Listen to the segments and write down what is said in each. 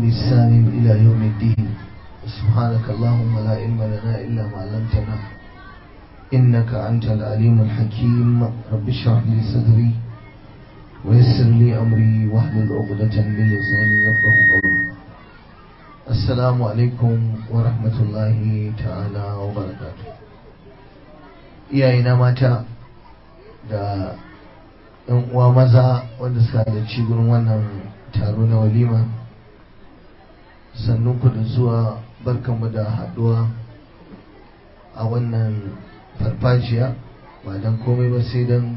بإحسان إلى يوم الدين سبحانك اللهم لا علم لنا إلا ما علمتنا إنك أنت العليم الحكيم رب اشرح لي صدري ويسر لي أمري واحلل عقدة من لساني يفقه قولي السلام عليكم ورحمة الله تعالى وبركاته iyayena mata da yan uwa maza wanda suka halarci gurin wannan taro na walima sannan ku da zuwa barkanmu da haduwa a wannan farfajiya ba don komai ba sai don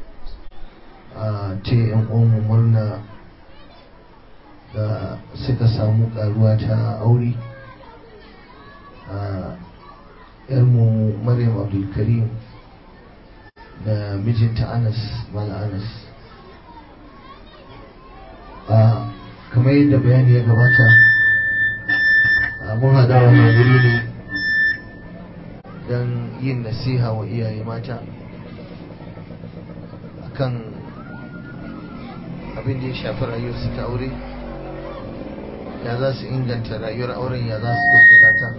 a ce yan uwanmu murna da suka samu karuwa ta aure a yarmu maryam abdulkarim da mijinta anas mala anas a kamar yadda bayani ya gabata mun haɗa wannan wuri ne don yin nasiha wa iyaye mata akan abin da ya shafi rayuwarsu ta aure ya za su inganta rayuwar auren ya za su kyautata ta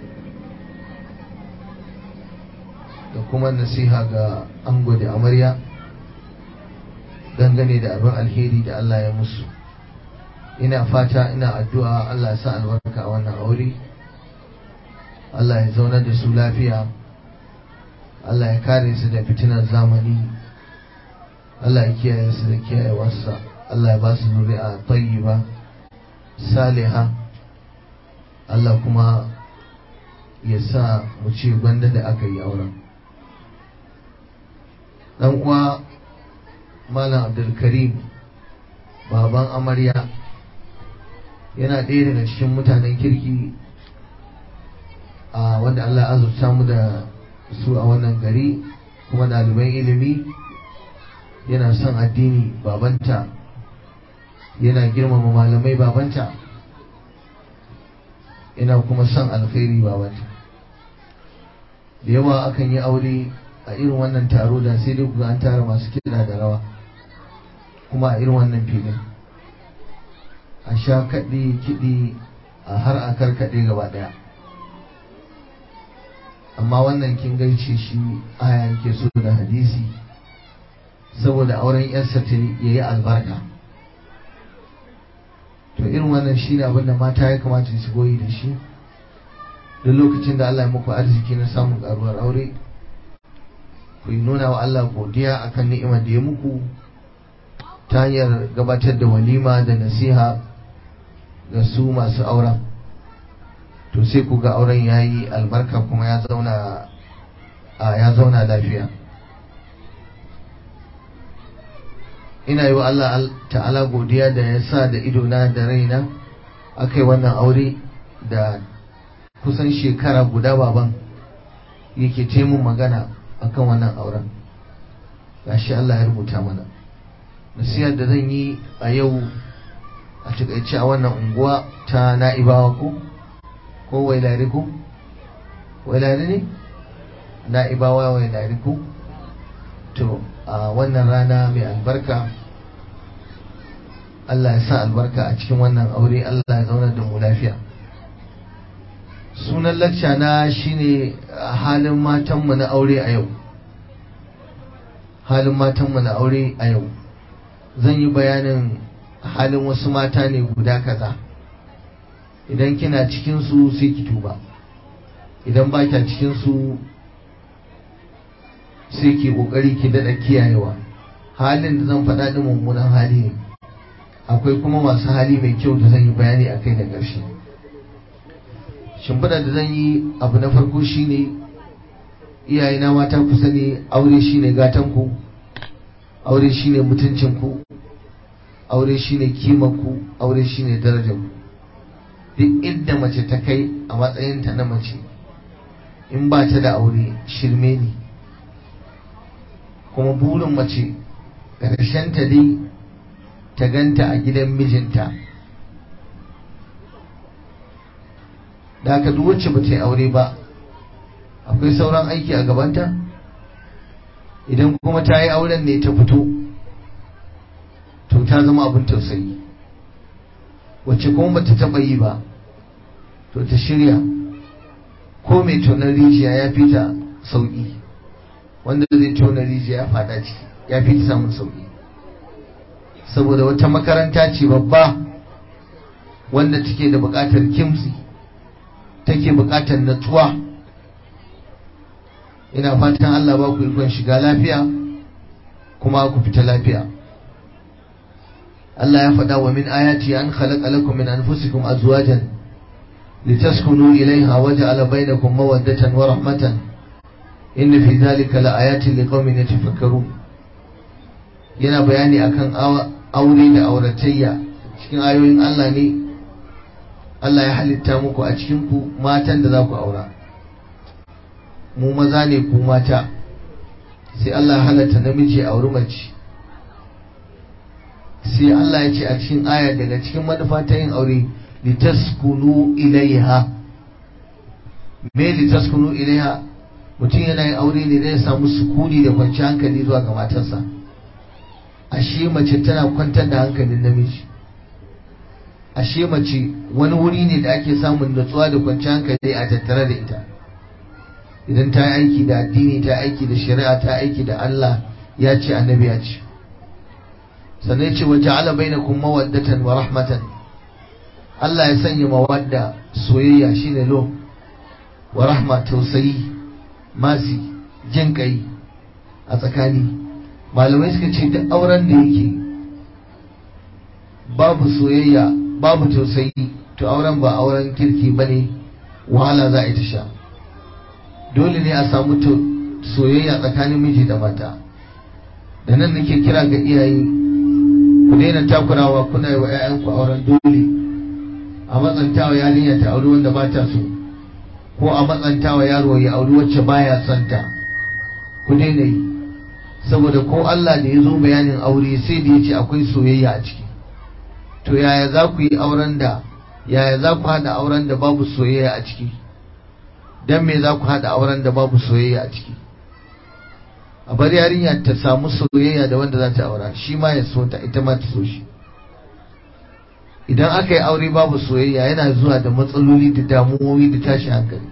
da kuma nasiha ga ango da amarya dangane da abin alheri da Allah ya musu ina fata ina addu'a Allah ya sa albarka a wannan aure Allah ya zauna da su lafiya Allah ya kare su da fitinar zamani Allah ya kiyaye su da kiyayewarsa Allah ya ba su zuri'a tayyiba saliha Allah kuma ya sa mu ce gwanda da aka yi auren dan uwa malam abdulkarim baban amarya yana ɗaya daga cikin mutanen kirki a wanda Allah azurta mu da su a wannan gari kuma ɗaliban ilimi yana son addini babanta yana girmama malamai babanta yana kuma son alkhairi babanta da yawa akan yi aure a irin wannan taro da sai dai kuga an tara masu kiɗa da rawa kuma a irin wannan filin a sha kaɗe kiɗi a har a karkaɗe gaba ɗaya amma wannan kin gaishe shi aya yake so da hadisi saboda auren yarsa ta yayi albarka to irin wannan shi ne abinda mata ya kamata su goyi da shi duk lokacin da Allah ya muku arziki na samun karuwar aure ku yi nuna wa Allah godiya akan ni'imar da ya muku ta hanyar gabatar da walima da nasiha ga su masu auren to sai ku ga auren ya yi albarka kuma ya zauna a ya zauna lafiya ina yi wa Allah ta'ala godiya da ya sa da idona da raina aka yi wannan aure da kusan shekara guda baban yake taimun magana akan wannan auren gashi Allah ya rubuta mana nasiyar da zan yi a yau a takaice a wannan unguwa ta na'ibawa ko ko wailari ko wailari ne na'ibawa wailari ko to a wannan rana mai albarka Allah ya sa albarka a cikin wannan aure Allah ya zauna da mu lafiya sunan lacca na shine halin matanmu na aure a yau halin matanmu na aure a yau zan yi bayanin halin wasu mata ne guda kaza idan kina cikinsu sai ki tuba idan ba kya cikinsu sai ki kokari ki daɗa kiyayewa halin da zan faɗa ɗin mummunan hali ne akwai kuma masu hali mai kyau da zan yi bayani a kai da ƙarshe shimfiɗa da zan yi abu na farko shine iyayena mata ku sani aure shine gatanku aure shine mutuncinku aure shine kimanku aure shine darajarku duk inda mace ta kai a matsayinta na mace in ba ta da aure shirme ne kuma burin mace ta dai ta ganta a gidan mijinta da aka duk wacce ba ta yi aure ba akwai sauran aiki a gabanta idan kuma ta yi auren ne ta fito to ta zama abin tausayi wacce kuma bata taɓa yi ba to ta shirya ko mai tonar rijiya ya fi ta sauƙi wanda zai tona rijiya ya fada ciki ya fi ta samun sauƙi saboda wata makaranta ce babba wanda take da buƙatar kimsi take buƙatar natsuwa ina fatan Allah ba ku ikon shiga lafiya kuma ku fita lafiya Allah ya faɗa wa min ayati an khalaqa lakum min anfusikum azwajan litaskunu ilayha wa ja'ala bainakum mawaddatan wa rahmatan inna fi dhalika laayatin liqaumin yatafakkarun yana bayani akan aure da auratayya cikin ayoyin Allah ne Allah ya halitta muku a cikin ku matan da za ku aura mu maza ne ku mata sai Allah ya halatta namiji a auri mace sai Allah ya ce a cikin aya daga cikin manufa ta yin aure litaskunu ilaiha me litaskunu ilaiha mutum yana yin aure ne ya samu sukuni da kwanci hankali zuwa ga matarsa ashe mace tana kwantar da hankalin namiji ashe mace wani wuri ne da ake samun natsuwa da kwanci hankali a tattare da ita idan ta yi aiki da addini ta aiki da shari'a ta aiki da Allah ya ce annabi ya ce sannan ce wa ja'ala bainakum mawaddatan wa rahmatan Allah ya sanya mawadda soyayya shine lo wa rahma tausayi masi jin kai a tsakani malamai suka ce duk auren da yake babu soyayya babu tausayi to auren ba auren kirki bane wahala za a yi ta sha dole ne a samu soyayya tsakanin miji da mata da nan nake kira ga iyaye ku daina takurawa kuna yi wa 'ya'yanku auren dole a matsantawa yarinya ta auri wanda ba ta so ko a matsantawa yaro ya auri wacce baya son ta ku daina yi saboda ko Allah da ya zo bayanin aure sai da ya ce akwai soyayya a ciki to yaya za ku yi auren da yaya za ku haɗa auren da babu soyayya a ciki dan me za ku haɗa auren da babu soyayya a ciki a bar yarinya ta samu soyayya da wanda za ta aura shi ma ya so ta ita ma ta so shi idan aka yi aure babu soyayya yana zuwa da matsaloli da damuwoyi da tashi hankali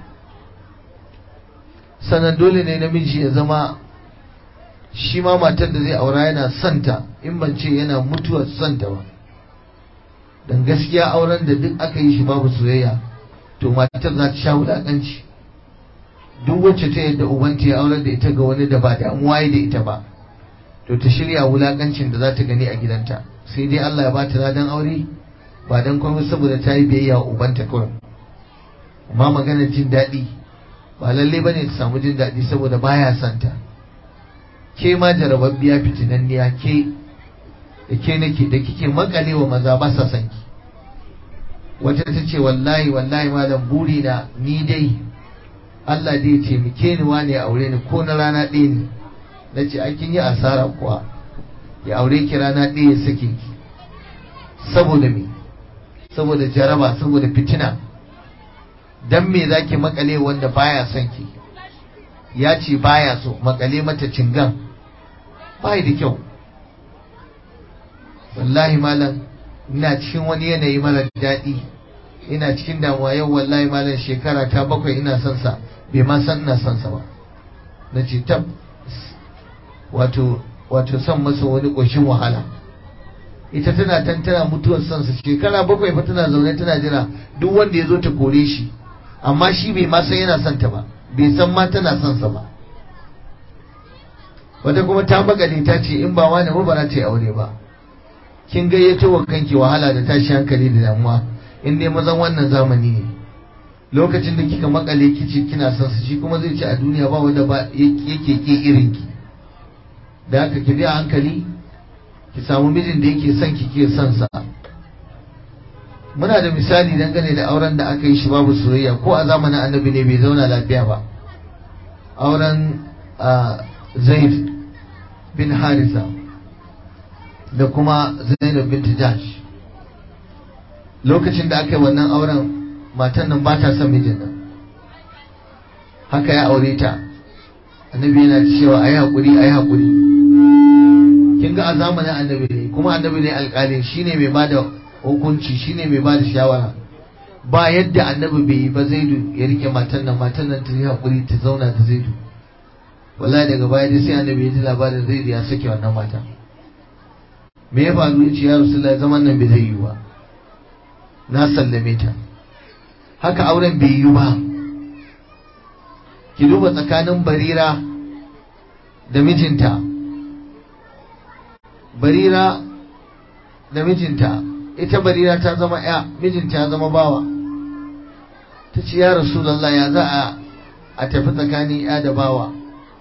sannan dole ne namiji ya zama shi ma matar da zai aura yana santa in ban ce yana mutuwar santa ba don gaskiya auren da duk aka yi shi babu soyayya to matar za ta sha wulaƙanci duk wacce ta yadda ubanta ya aurar da ita ga wani da ba damuwa da ita ba to ta shirya wulakancin da za ta gani a gidanta sai dai Allah ya ba ta ladan aure ba dan komai saboda ta yi biyayya wa ubanta kawai amma maganar jin daɗi ba lalle ba ne ta samu jin daɗi saboda baya santa ke ma jarababbiya fitinanniya ke da ke nake da kike makale wa maza ba sa sanki wata ta ce wallahi wallahi malam buri na ni dai Allah zai taimake ni wane ya aure ni ko na rana ɗaya ne na ce kin yi asara kuwa ya aure ki rana ɗaya ya sake ki saboda me saboda jaraba saboda fitina dan me zaki makale wanda baya son ki ya ce baya so makale mata cingan bai da kyau wallahi malam ina cikin wani yanayi mara daɗi ina cikin damuwa yau wallahi malam shekara ta bakwai ina son sa bai ma san ina son sa ba na ce tab wato wato son masa wani ƙoshin wahala ita tana tantana mutuwar son sa shekara bakwai fa tana zaune tana jira duk wanda ya zo ta kore shi amma shi bai ma san yana son ta ba bai san ma tana son sa ba wata kuma ta bagale ta ce in ba wani ba ba za ta yi aure ba kin gayyato wa kanki wahala da tashi hankali da damuwa in dai mazan wannan zamani ne lokacin da kika makale kici kina son su shi kuma zai ci a duniya ba wanda ba yake ke irin ki da haka ki bi a hankali ki samu mijin da yake son ki ke son sa muna da misali dangane da auren da aka yi shi babu soyayya ko a zamanin annabi ne bai zauna lafiya ba auren zaid bin harisa da kuma zainab bin tijash lokacin da aka yi wannan auren matan nan ba ta son mijin nan haka ya aure ta annabi yana cewa a yi haƙuri a yi haƙuri kin ga a zamanin annabi ne kuma annabi ne alƙali shi ne mai bada hukunci shine mai ba da shawara ba yadda annabi bai yi ba zaidu ya rike matan nan matan nan ta yi haƙuri ta zauna da zaidu wallahi daga baya dai sai annabi ya ji labarin zaidu ya sake wannan mata me ya faru ya ce ya rasulullahi zaman nan bai zai yi ba na sallame ta haka auren bai yi ba ki duba tsakanin barira da mijinta barira da mijinta ita barira ta zama ya mijinta ya zama bawa ta ce ya rasulallah ya za a a tafi tsakanin ya da bawa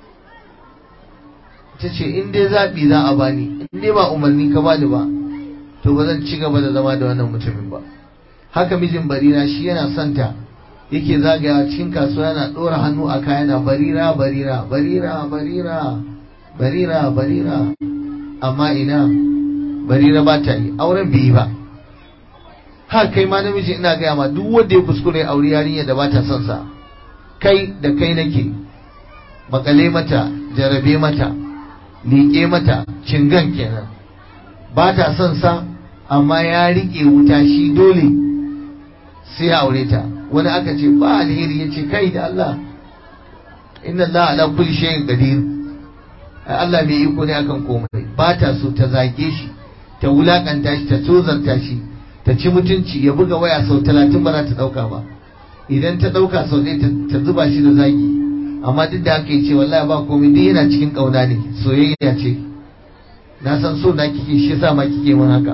ta ce in dai zaɓi za a bani in dai ba umarni ka bani ba to ba zan ci gaba da zama da wannan mutumin ba haka mijin barira shi yana santa yake zagaya cikin kasuwa yana ɗora hannu a kaya na barira barira barira barira barira barira amma ina barira ba ta yi auren bai yi ba har kai ma namiji ina gaya ma duk wanda ya kuskure aure yarinya da ba ta son sa kai da kai nake makale mata jarabe mata liƙe mata cingan kenan ba ta son sa amma ya riƙe wuta shi dole sai ya aure ta wani aka ce ba alheri ya ce kai da Allah inna Allah ala kulli shay'in qadir Allah mai iko ne akan komai ba ta so ta zage shi ta wulakanta shi ta tozarta shi ta ci mutunci ya buga waya sau talatin ba za ta dauka ba idan ta dauka sau ɗaya ta zuba shi da zagi amma duk da haka ce wallahi ba komai duk yana cikin kauna ne soyayya ce na san so na kike shi yasa ma kike mun haka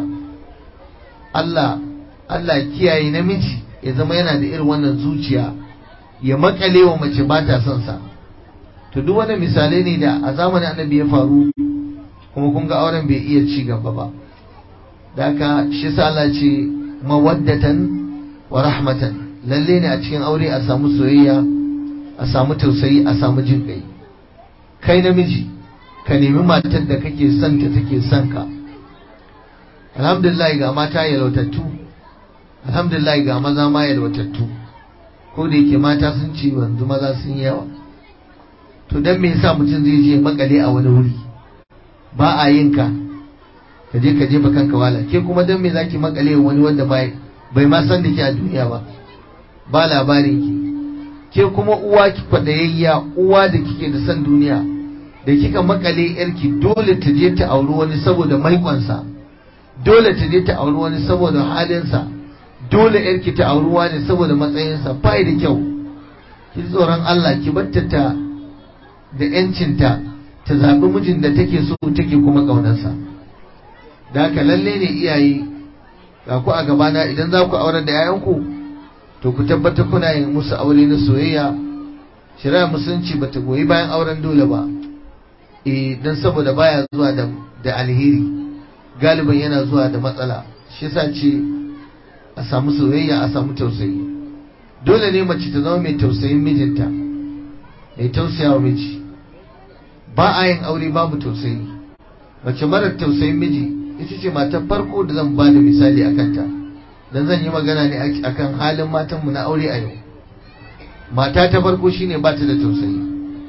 Allah Allah kiyaye namiji ya zama yana da irin wannan zuciya ya makale wa mace ba ta son sa to duk wani misalai ne da a zamanin annabi ya faru kuma kun ga auren bai iya ci gaba ba da haka shi sa Allah ce mawaddatan wa rahmatan lalle ne a cikin aure a samu soyayya a samu tausayi a samu jin kai kai namiji ka nemi matar da kake son ta take son ka alhamdulillah ga mata yalautattu alhamdulillah ga maza ma yalwatattu ko da yake mata sun ce wanzu maza sun yi yawa to dan me yasa mutum zai je makale a wani wuri ba a yin ka ka je ka jefa kanka wala ke kuma dan me zaki makale wani wanda bai bai ma san da ke a duniya ba ba labarin ki ke kuma uwa ki kwadayayya uwa da kike da san duniya da kika makale yarki dole ta je ta auri wani saboda maikonsa dole ta je ta auri wani saboda halinsa dole yarki ta auri wani saboda matsayinsa bai da kyau ki tsoron Allah ki batta ta da yancinta ta zaɓi mijin da take so take kuma ƙaunarsa da haka lalle ne iyaye ga ku a gabana idan za ku aurar da 'ya'yanku to ku tabbatar kuna yin musu aure na soyayya shari'a musulunci ba ta goyi bayan auren dole ba eh dan saboda baya zuwa da da alheri galiban yana zuwa da matsala shi yasa ce a samu soyayya a samu tausayi dole ne mace ta zama mai tausayin mijinta mai tausaya wa miji ba a yin aure babu tausayi mace marar tausayin miji ita ce matar farko da zan ba da misali a kanta dan zan yi magana ne akan halin matanmu na aure a yau mata ta farko shine ba ta da tausayi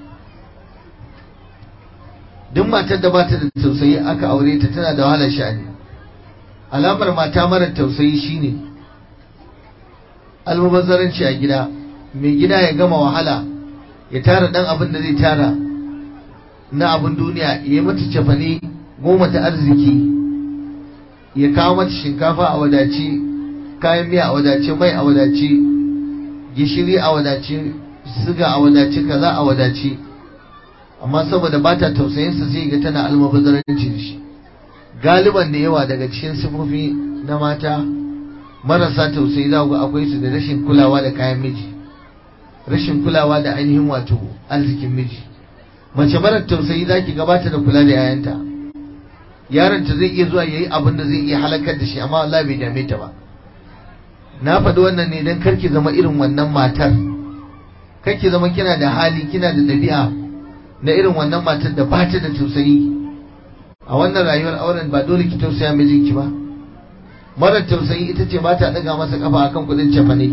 duk matar da ba ta da tausayi aka aure ta tana da wahalar sha'ani alamar mata marar tausayi shine almubazzaranci a gida mai gida ya gama wahala ya tara dan abin da zai tara na abin duniya ya yi mata cefane goma ta arziki ya kawo mata shinkafa a wadace kayan miya a wadace mai a wadace gishiri a wadace siga a wadace kaza a wadace amma saboda ba ta tausayinsa sai ga tana almubazzaranci da shi galiban da yawa daga cikin sifofi na mata marasa tausayi za ga akwai su da rashin kulawa da kayan miji rashin kulawa da ainihin wato arzikin miji mace marar tausayi za ki gabata da kula da yayanta yaronta zai iya zuwa yayi abin da zai iya halakar da shi amma Allah bai dame ta ba na faɗi wannan ne don karki zama irin wannan matar karki zama kina da hali kina da ɗabi'a na irin wannan matar da ba ta da tausayi a wannan rayuwar auren ba dole ki tausaya mijinki ba marar tausayi ita ce ba ta ɗaga masa kafa akan kuɗin cefane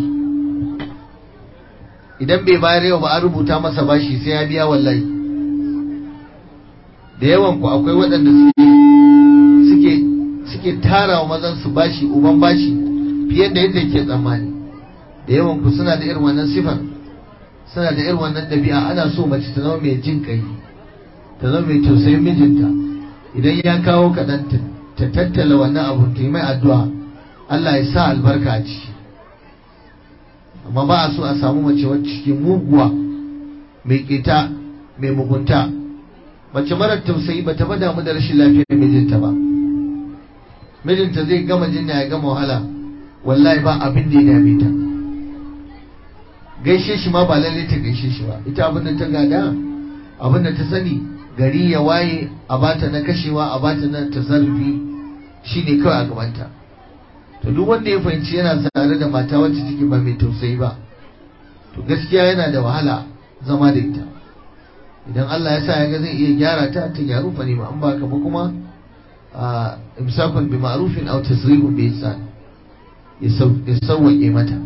idan bai bayar yau ba an rubuta masa bashi sai ya biya wallahi da yawan ku akwai waɗanda suke suke tara wa mazan su bashi uban bashi fiye da yadda ke tsammani da yawan ku suna da irin wannan sifar suna da irin wannan ɗabi'a ana so mace ta zama mai jin kai ta zama mai tausayin mijinta idan ya kawo kaɗan ta tattala wannan abu ta yi mai addu'a Allah ya sa albarka a ciki amma ba a so a samu mace wacce ke muguwa mai ƙeta mai mugunta mace marar tausayi ba ta damu da rashin lafiyar mijinta ba mijinta zai gama jinya ya gama wahala wallahi ba abin da ya dame ta gaishe shi ma ba lalle ta gaishe shi ba ita abin da ta gada abin da ta sani gari ya waye a bata na kashewa a bata na tasarrufi shine kawai a gabanta to duk wanda ya fahimci yana tare da mata wacce take ba mai tausayi ba to gaskiya yana da wahala zama da ita idan Allah ya sa ya ga zai iya gyara ta ta gyaru fa ne ma an baka ba kuma a imsakun bi ma'rufin aw tasrihun bi ihsan ya sauwaƙe mata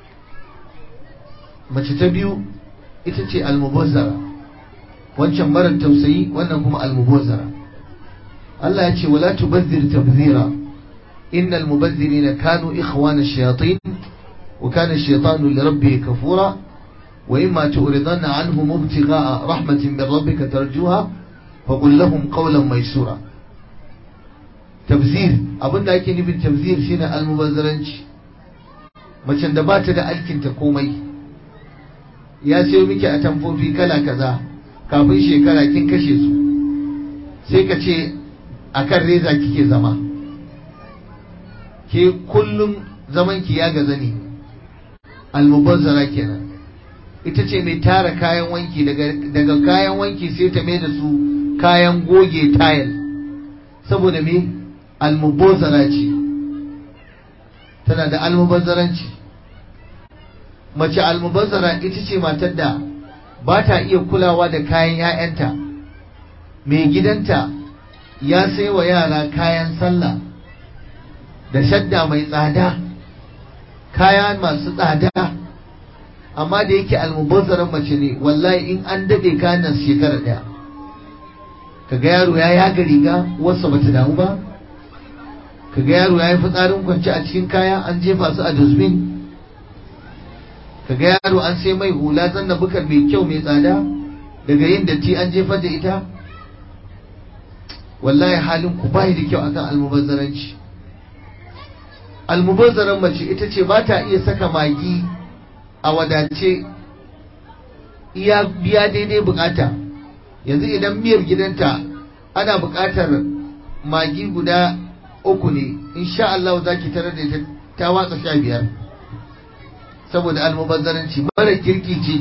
mace ta biyu ita ce almubazzara wancan marar tausayi wannan kuma almubazzara Allah ya ce wala tubazzir tabzira innal mubazzirina kanu ikhwana ash-shayatin wa kana ash-shaytanu li rabbih kafura wa imma tu'ridanna anhum ibtigha'a rahmatin min rabbika tarjuha faqul lahum qawlan maysura tabzir abinda ake nufin tabzir shine almubazzaranci macen da bata da alkinta komai ya sayo miki a tamfofi kala kaza kafin shekara kin kashe su sai ka ce a kan reza kike zama ke kullum zaman ki ya gaza ne almubazzara kenan ita ce mai tara kayan wanki daga kayan wanki sai ta mai da su kayan goge tayil saboda me almubazzara ce tana da almubazzaranci mace almubazzara ita ce matar da ba ta iya kulawa da kayan 'ya'yanta mai gidanta ya sai wa yara kayan sallah da shadda mai tsada kaya masu tsada amma da yake almubazzaran mace ne wallahi in an daɗe kayan shekara ɗaya kaga yaro ya yaga riga wasu bata damu ba kaga yaro ya yi fitsarin kwance a cikin kaya an jefa su a dustbin kaga yaro an sai mai hula zanna bukar mai kyau mai tsada daga yin datti an jefar da ita wallahi halin ku bai da kyau akan almubazzaranci almubazzaran mace ita ce ba ta iya saka magi a wadace iya biya daidai bukata yanzu idan miyar gidanta ana bukatar magi guda uku ne insha Allah za ki tarar da ita ta watsa sha biyar saboda almubazzaranci mara kirki ce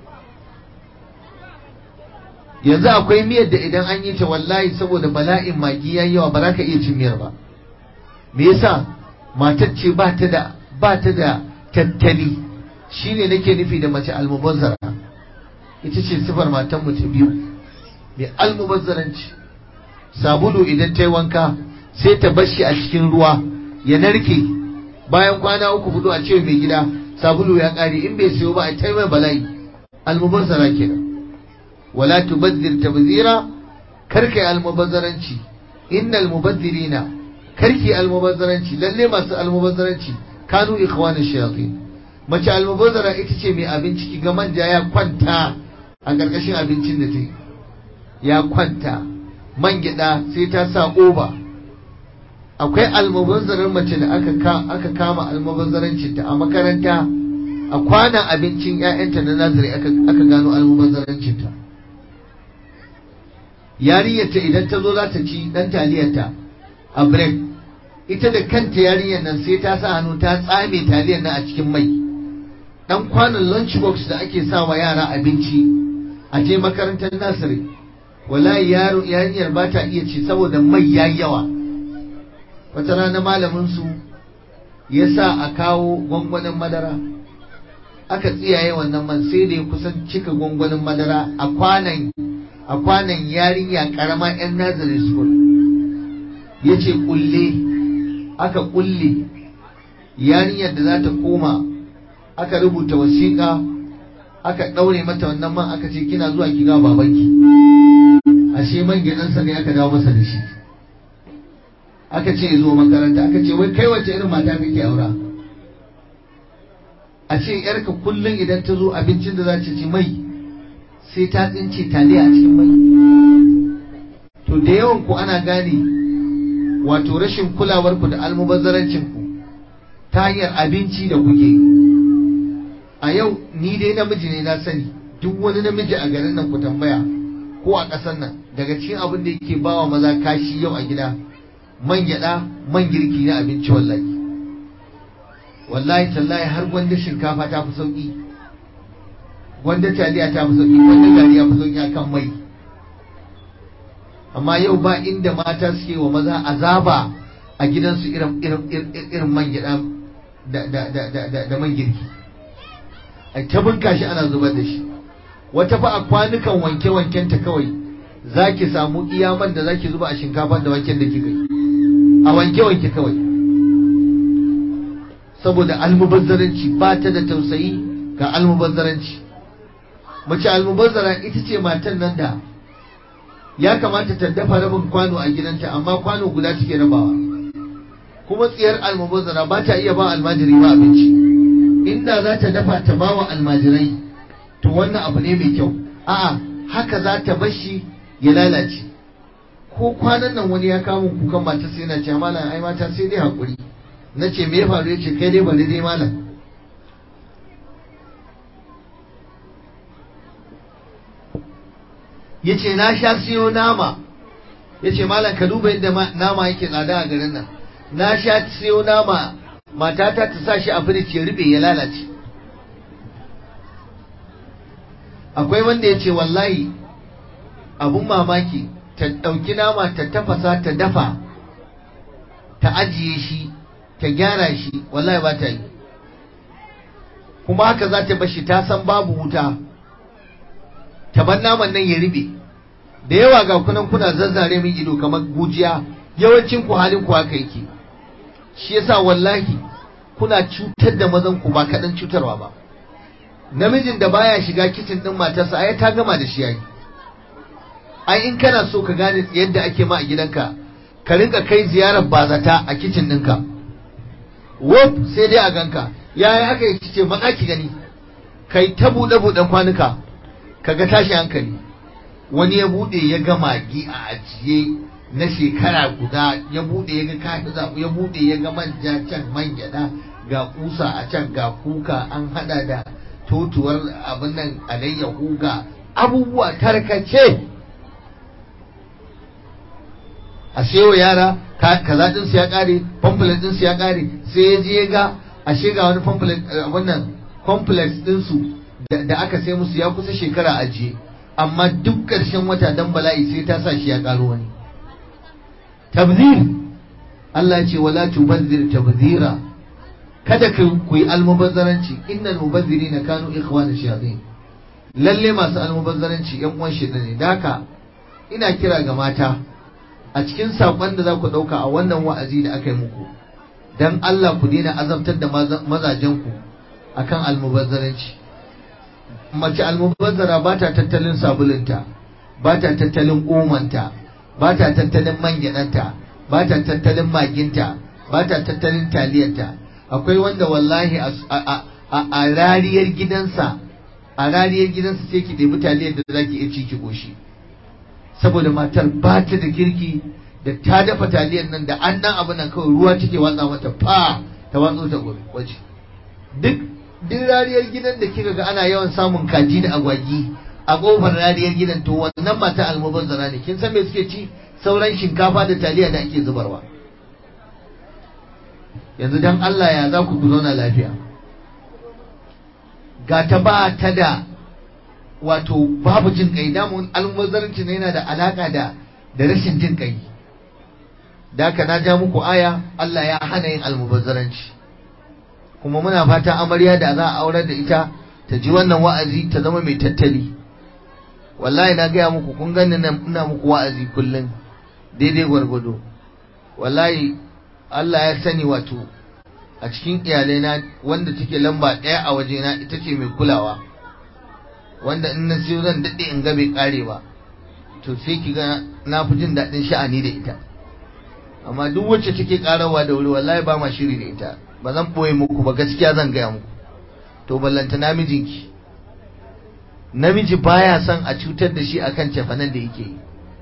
yanzu akwai miyar da idan an yi ta wallahi saboda bala'in magi yayi yawa ba za ka iya cin miyar ba me yasa matar ce ba ta da ba ta da tattali shine nake nufi da mace almubazzara ita ce sifar matan mu ta biyu mai almubazzaranci sabulu idan ta yi wanka sai ta bar shi a cikin ruwa ya narke bayan kwana uku hudu a ce mai gida sabulu ya kare in bai siyo ba a taimai bala'i almubazzara kenan wala tubazzir tabzira karkai almubazzaranci innal mubazzirina karki almubazzaranci lalle masu almubazzaranci kanu ikhwanish shayatin mace almubazzara ita ce mai abinci ki ga manja ya kwanta a ƙarƙashin abincin da ta ya kwanta man gyaɗa sai ta sa oba akwai almubazzarar mace da aka kama almubazzarancinta a makaranta a kwanan abincin 'ya'yanta na nazari aka gano almubazzarancinta yarinyarta idan ta zo za ta ci dan taliyarta a break ita da kanta yarinyar nan sai ta sa hannu ta tsame taliyar nan a cikin mai dan kwanan lunch box da ake sa wa yara abinci a je makarantar nasiri wallahi yaro yarinyar ba ta iya ci saboda mai yayi yawa wata rana malamin su ya sa a kawo gwangwanin madara aka tsiyaye wannan man sai da ya kusan cika gwangwanin madara a kwanan a kwanan yarinya karama yan nazari school ya ce kulle aka kulle yarinyar da za ta koma aka rubuta wasiƙa aka ɗaure mata wannan man aka ce kina zuwa ki ga babanki ashe man gidansa ne aka dawo masa da shi aka ce zo makaranta aka ce wai kai wace irin mata kake aura a ce yarka kullum idan ta zo abincin da za ta ci mai sai ta tsince taliya a cikin mai to da yawan ku ana gane wato rashin kulawar ku da almubazzarancin ku ta hanyar abinci da kuke a yau ni dai namiji ne na sani duk wani namiji a garin nan ku tambaya ko a ƙasar nan daga cikin abin da yake bawa maza kashi yau a gida man gyaɗa man girki na abinci wallahi wallahi tallahi har gwanda shinkafa ta fi sauƙi gwanda taliya ta fi sauƙi gwanda gari ya fi sauƙi akan mai amma yau ba inda mata suke wa maza azaba a gidansu irin irin man gyaɗa da man girki a ta bunka shi ana zubar da shi wata fa a kwanukan wanke-wanken ta kawai za ki samu iya man da za ki zuba a shinkafa da wanken da kika yi a wanke-wanke kawai saboda almubazzaranci ba ta da tausayi ga almubazzaranci mace almubazzara ita ce matan nan da ya kamata ta dafa rabin kwano a gidanta amma kwano guda take rabawa kuma tsiyar almubazzara ba ta iya ba almajiri ba abinci inda za ta dafa ta ba wa almajirai to wannan abu ne mai kyau a'a haka za ta bashi ya lalace ko kwanan nan wani ya kama kukan mata sai na ce malam ai mata sai dai hakuri na ce me ya faru ya ce kai dai bari dai malam ya ce na sha siyo nama ya ce malam ka duba yadda nama yake tsada a garin nan na sha siyo nama matata ta sa shi a firij ya rube ya lalace akwai wanda ya ce wallahi abun mamaki ta ɗauki nama ta tafasa ta dafa ta ajiye shi ta gyara shi wallahi ba ta yi kuma haka za ta bashi ta san babu wuta ta bar naman nan ya ribe da yawa ga kunan kuna zazzare min ido kamar gujiya yawancin ku halin ku haka yake shi yasa wallahi kuna cutar da mazan ku ba kaɗan cutarwa ba namijin da baya shiga kicin din matarsa ai ta gama da shi yayi ai in kana so ka gane yadda ake ma a gidanka ka rinka kai ziyarar bazata a kicin ɗinka wop sai dai a ganka yaya aka yi ce matsa ki gani kai ta buɗe buɗen kwanuka kaga tashi hankali wani ya buɗe ya ga magi a ajiye na shekara guda ya buɗe ya ga kafi zaɓu ya buɗe ya ga manja can man gyaɗa ga kusa a can ga kuka an haɗa da totuwar abin nan alayyahu ga abubuwa tarkace a sayo yara kaza din su ya kare pamphlet din su ya kare sai ya je ga ashe ga wani pamphlet wannan complex din su da aka sai musu ya kusa shekara ajiye amma duk ƙarshen wata dan bala'i sai ta sa shi ya karo wani tabzir Allah ce wala tubazzir tabzira kada ku yi almubazzaranci innal mubazzirina kanu ikhwana shayatin lalle masu almubazzaranci yan uwan shaitan ne daka ina kira ga mata a cikin saƙon da za ku ɗauka a wannan wa'azi da aka yi muku don Allah ku daina azabtar da mazajenku a kan almubazzaranci mace almubazzara ba ta tattalin sabulunta ba ta tattalin omanta ba ta tattalin mangyananta ba ta tattalin maginta ba ta tattalin taliyarta akwai wanda wallahi a rariyar gidansa a rariyar gidansa sai ki ɗebi taliyar da za ki iya ci ki goshi saboda matar ba ta da kirki da ta dafa taliyar nan da an nan abu nan kawai ruwa take watsa mata fa ta watso ta waje duk duk rariyar gidan da kika ga ana yawan samun kaji da agwagi a kofar rariyar gidan to wannan mata almubazzara ne kin san me suke ci sauran shinkafa da taliya da ake zubarwa yanzu dan Allah ya za ku zauna lafiya ga ta ba ta da wato babu jin kai damun almubazzaranci ne yana da alaka da da rashin jin kai da haka na ja muku aya Allah ya hana yin almubazzaranci kuma muna fata amarya da za a aurar da ita ta ji wannan wa'azi ta zama mai tattali wallahi na gaya muku kun gani ina muku wa'azi kullum daidai gwargwado wallahi Allah ya sani wato a cikin iyalaina wanda take lamba ɗaya a wajena ita ce mai kulawa wanda in na siyo zan daɗe in ga bai ƙare ba to sai ki ga na fi jin daɗin sha'ani da ita amma duk wacce take karawa da wuri wallahi ba ma shiri da ita ba zan boye muku ba gaskiya zan gaya muku to ballanta namijinki namiji baya son a cutar da shi akan cefanen da yake yi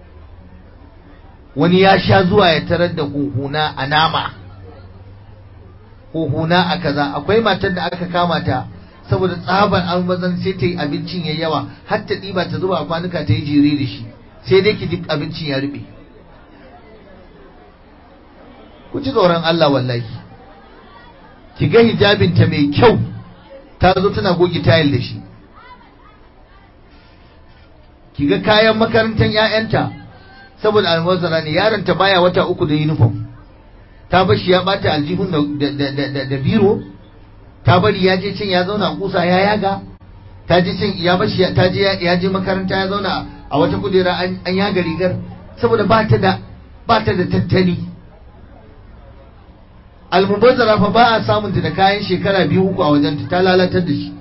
wani ya sha zuwa ya tarar da huhuna a nama huhuna a kaza akwai matar da aka kama ta saboda tsabar almazan sai ta yi abincin ya yawa har ta ɗiba ta zuba a kwanuka ta yi jere da shi sai dai ki ji abincin ya rube ku ji tsoron Allah wallahi ki ga hijabinta mai kyau ta zo tana goge tayil da shi ki ga kayan makarantar 'ya'yanta saboda almazara ne yaronta baya wata uku da uniform ta bar shi ya bata aljihun da biro ta bari ya je cin ya zauna kusa ya yaga ta je cin ya bashi ta je ya je makaranta ya zauna a wata kujera an yaga rigar saboda ba ta da ba ta da tattali almubazzara fa ba a samun ta da kayan shekara biyu uku a wajenta ta lalatar da shi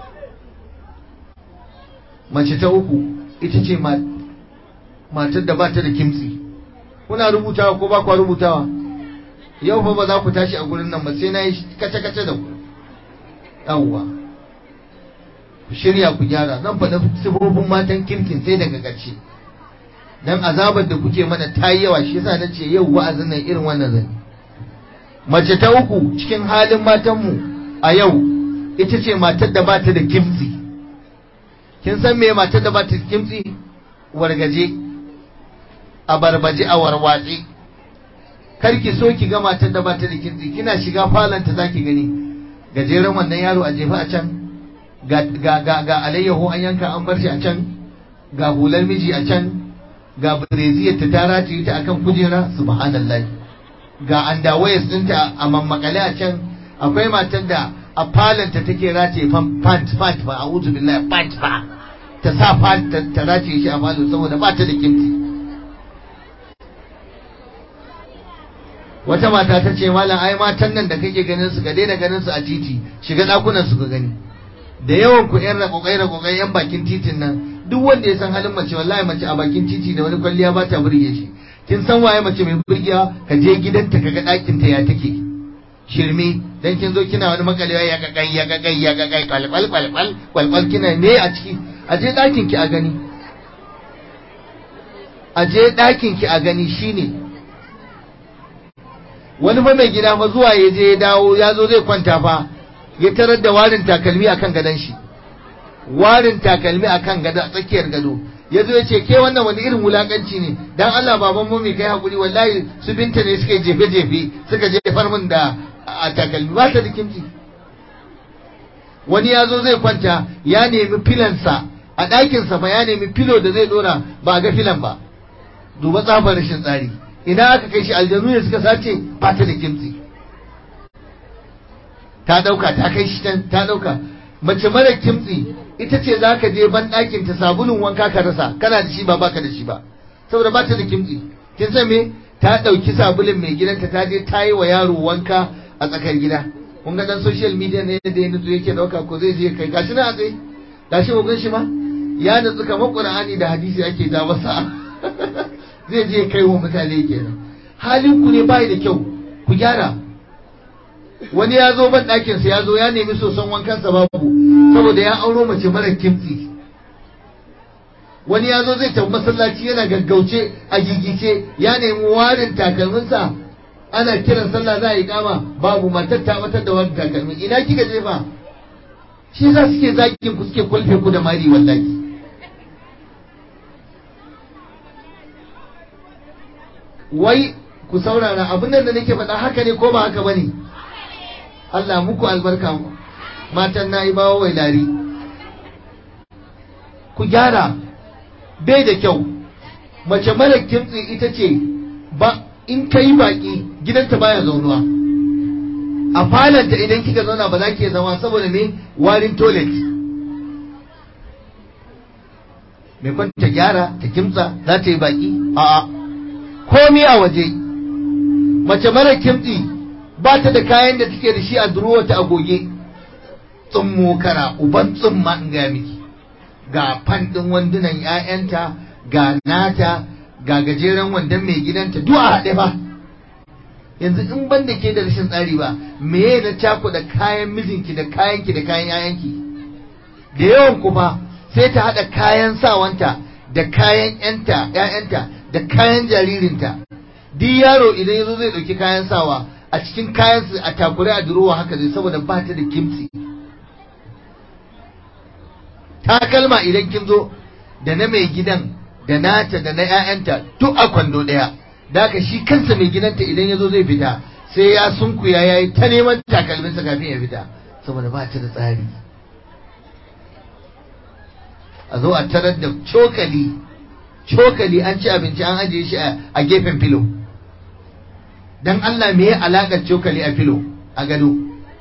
mace ta uku ita ce matar da ba ta da kimtsi kuna rubutawa ko ba kwa rubutawa yau fa ba za ku tashi a gurin nan ba sai na yi kace-kace da ku yawwa ku shirya ku gyara zan faɗa sifofin matan kirkin sai daga ƙarshe dan azabar da kuke mana ta yi yawa shi yasa na ce yau wa'azin nan irin wannan zan mace ta uku cikin halin matanmu a yau ita ce matar da bata da kimtsi kin san me matar da bata da kimtsi wargaje a barbaje a warwatse kar ki so ki ga matar da bata da kimtsi kina shiga falanta zaki gani gajeren wannan yaro a jefa a can ga ga ga alayyahu an yanka an bar shi a can ga hular miji a can ga breziyar ta tara ta yi ta akan kujera subhanallah ga andawayas ɗinta a mammakale a can akwai matar da a falanta take rataye pant pant ba a'udhu billahi pant ba ta sa pant ta rataye shi a falo saboda ba ta da kimti wata mata ta ce malam ai matan nan da kake ganin su ka daina ganin su a titi shiga dakunan su ka gani da yawan ku yan rakokai rakokai yan bakin titin nan duk wanda ya san halin mace wallahi mace a bakin titi da wani kwalliya ba ta burge shi kin san waye mace mai burgewa ka je gidanta ka ga ɗakin ta ya take shirme dan kin zo kina wani makalewa ya kakai ya kakai ya kakai kwalkwal kwalkwal kwalkwal kina ne a ciki a je ɗakin ki a gani a je ɗakin ki a gani shine wani fa mai gida fa zuwa ya je ya dawo ya zo zai kwanta fa ya tarar da warin takalmi akan gadon shi warin takalmi akan gado a tsakiyar gado ya zo ya ce ke wannan wani irin wulakanci ne dan Allah baban mu mai kai hakuri wallahi su binta ne suka jefe jefe suka jefar min da a takalmi ba ta da kimci wani ya zo zai kwanta ya nemi filansa a ɗakinsa ba ya nemi filo da zai dora ba ga filan ba duba tsabar rashin tsari ina aka kai shi aljanu ne suka sace ba ta da kimtsi ta dauka ta kai shi can ta dauka mace mara kimtsi ita ce za ka je ban ɗakin ta sabulun wanka ka rasa kana da shi ba baka da shi ba saboda ba ta da kimtsi kin san me ta ɗauki sabulun mai gidanta ta je ta yi wa yaro wanka a tsakar gida kun ga dan social media ne da ya nutsu yake dauka ko zai je kai gashi na a tsaye gashi mu gan shi ma ya nutsu kamar qur'ani da hadisi ake ja masa zai je kai wa mutane kenan halin ku ne bai da kyau ku gyara wani ya zo ban ɗakin sa ya zo ya nemi soson wankansa babu saboda ya auro mace mara kimtsi wani ya zo zai tafi masallaci yana gaggauce a gigice ya nemi warin takalminsa ana kiran sallah za a yi kama babu matar ta matar da wani takalmi ina kika jefa shi za suke zakin ku suke kulfe ku da mari wallahi wai ku saurara abin nan da nake faɗa haka ne ko ba haka bane Allah muku albarka matan na yi bawa wai lari ku gyara bai da kyau mace mara kimtsi ita ce ba in ka yi baƙi gidanta baya zaunuwa a falanta idan kika zauna ba za ki zama saboda me warin toilet mai kwanta gyara ta kimtsa za ta yi baƙi a'a komi a waje mace mara kimtsi ba ta da kayan da take da shi a durowa ta agoge tsummo kara uban tsumma in ga miki ga fan ɗin wandunan 'ya'yanta ga nata ga gajeren wandon mai gidanta duk a haɗe ba yanzu in ban da ke da rashin tsari ba meye na cakuɗa kayan mijinki da kayanki da kayan yayanki da yawan kuma sai ta haɗa kayan sawanta da kayan yanta ƴaƴanta da kayan jaririnta duk yaro idan yazo zai ɗauki kayan sawa a cikin kayan su a takure a durowa haka zai saboda ba ta da kimtsi takalma idan kin zo da na mai gidan da nata da na ƴaƴanta duk a kwando ɗaya da haka shi kansa mai gidanta idan yazo zai fita sai ya sunkuya yayi ta neman takalminsa kafin ya fita saboda ba ta da tsari a zo a tarar da cokali cokali an ci abinci an ajiye shi a gefen filo don Allah me ya alaƙar cokali a filo a gado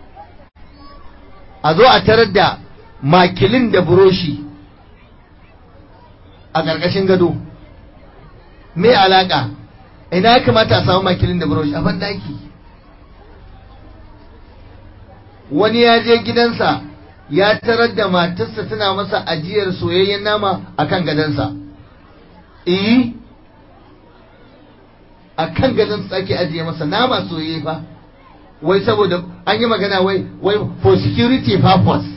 a zo a tarar da makilin da buroshi a ƙarƙashin gado me alaƙa ina ya kamata a samu makilin da buroshi a bandaki wani ya je gidansa ya tarar da matarsa tana masa ajiyar soyayyen nama a kan gadonsa. Eh, a kan gadonsa ake ajiye masa nama soyayye fa, wai saboda an yi magana wai, wai for security purpose.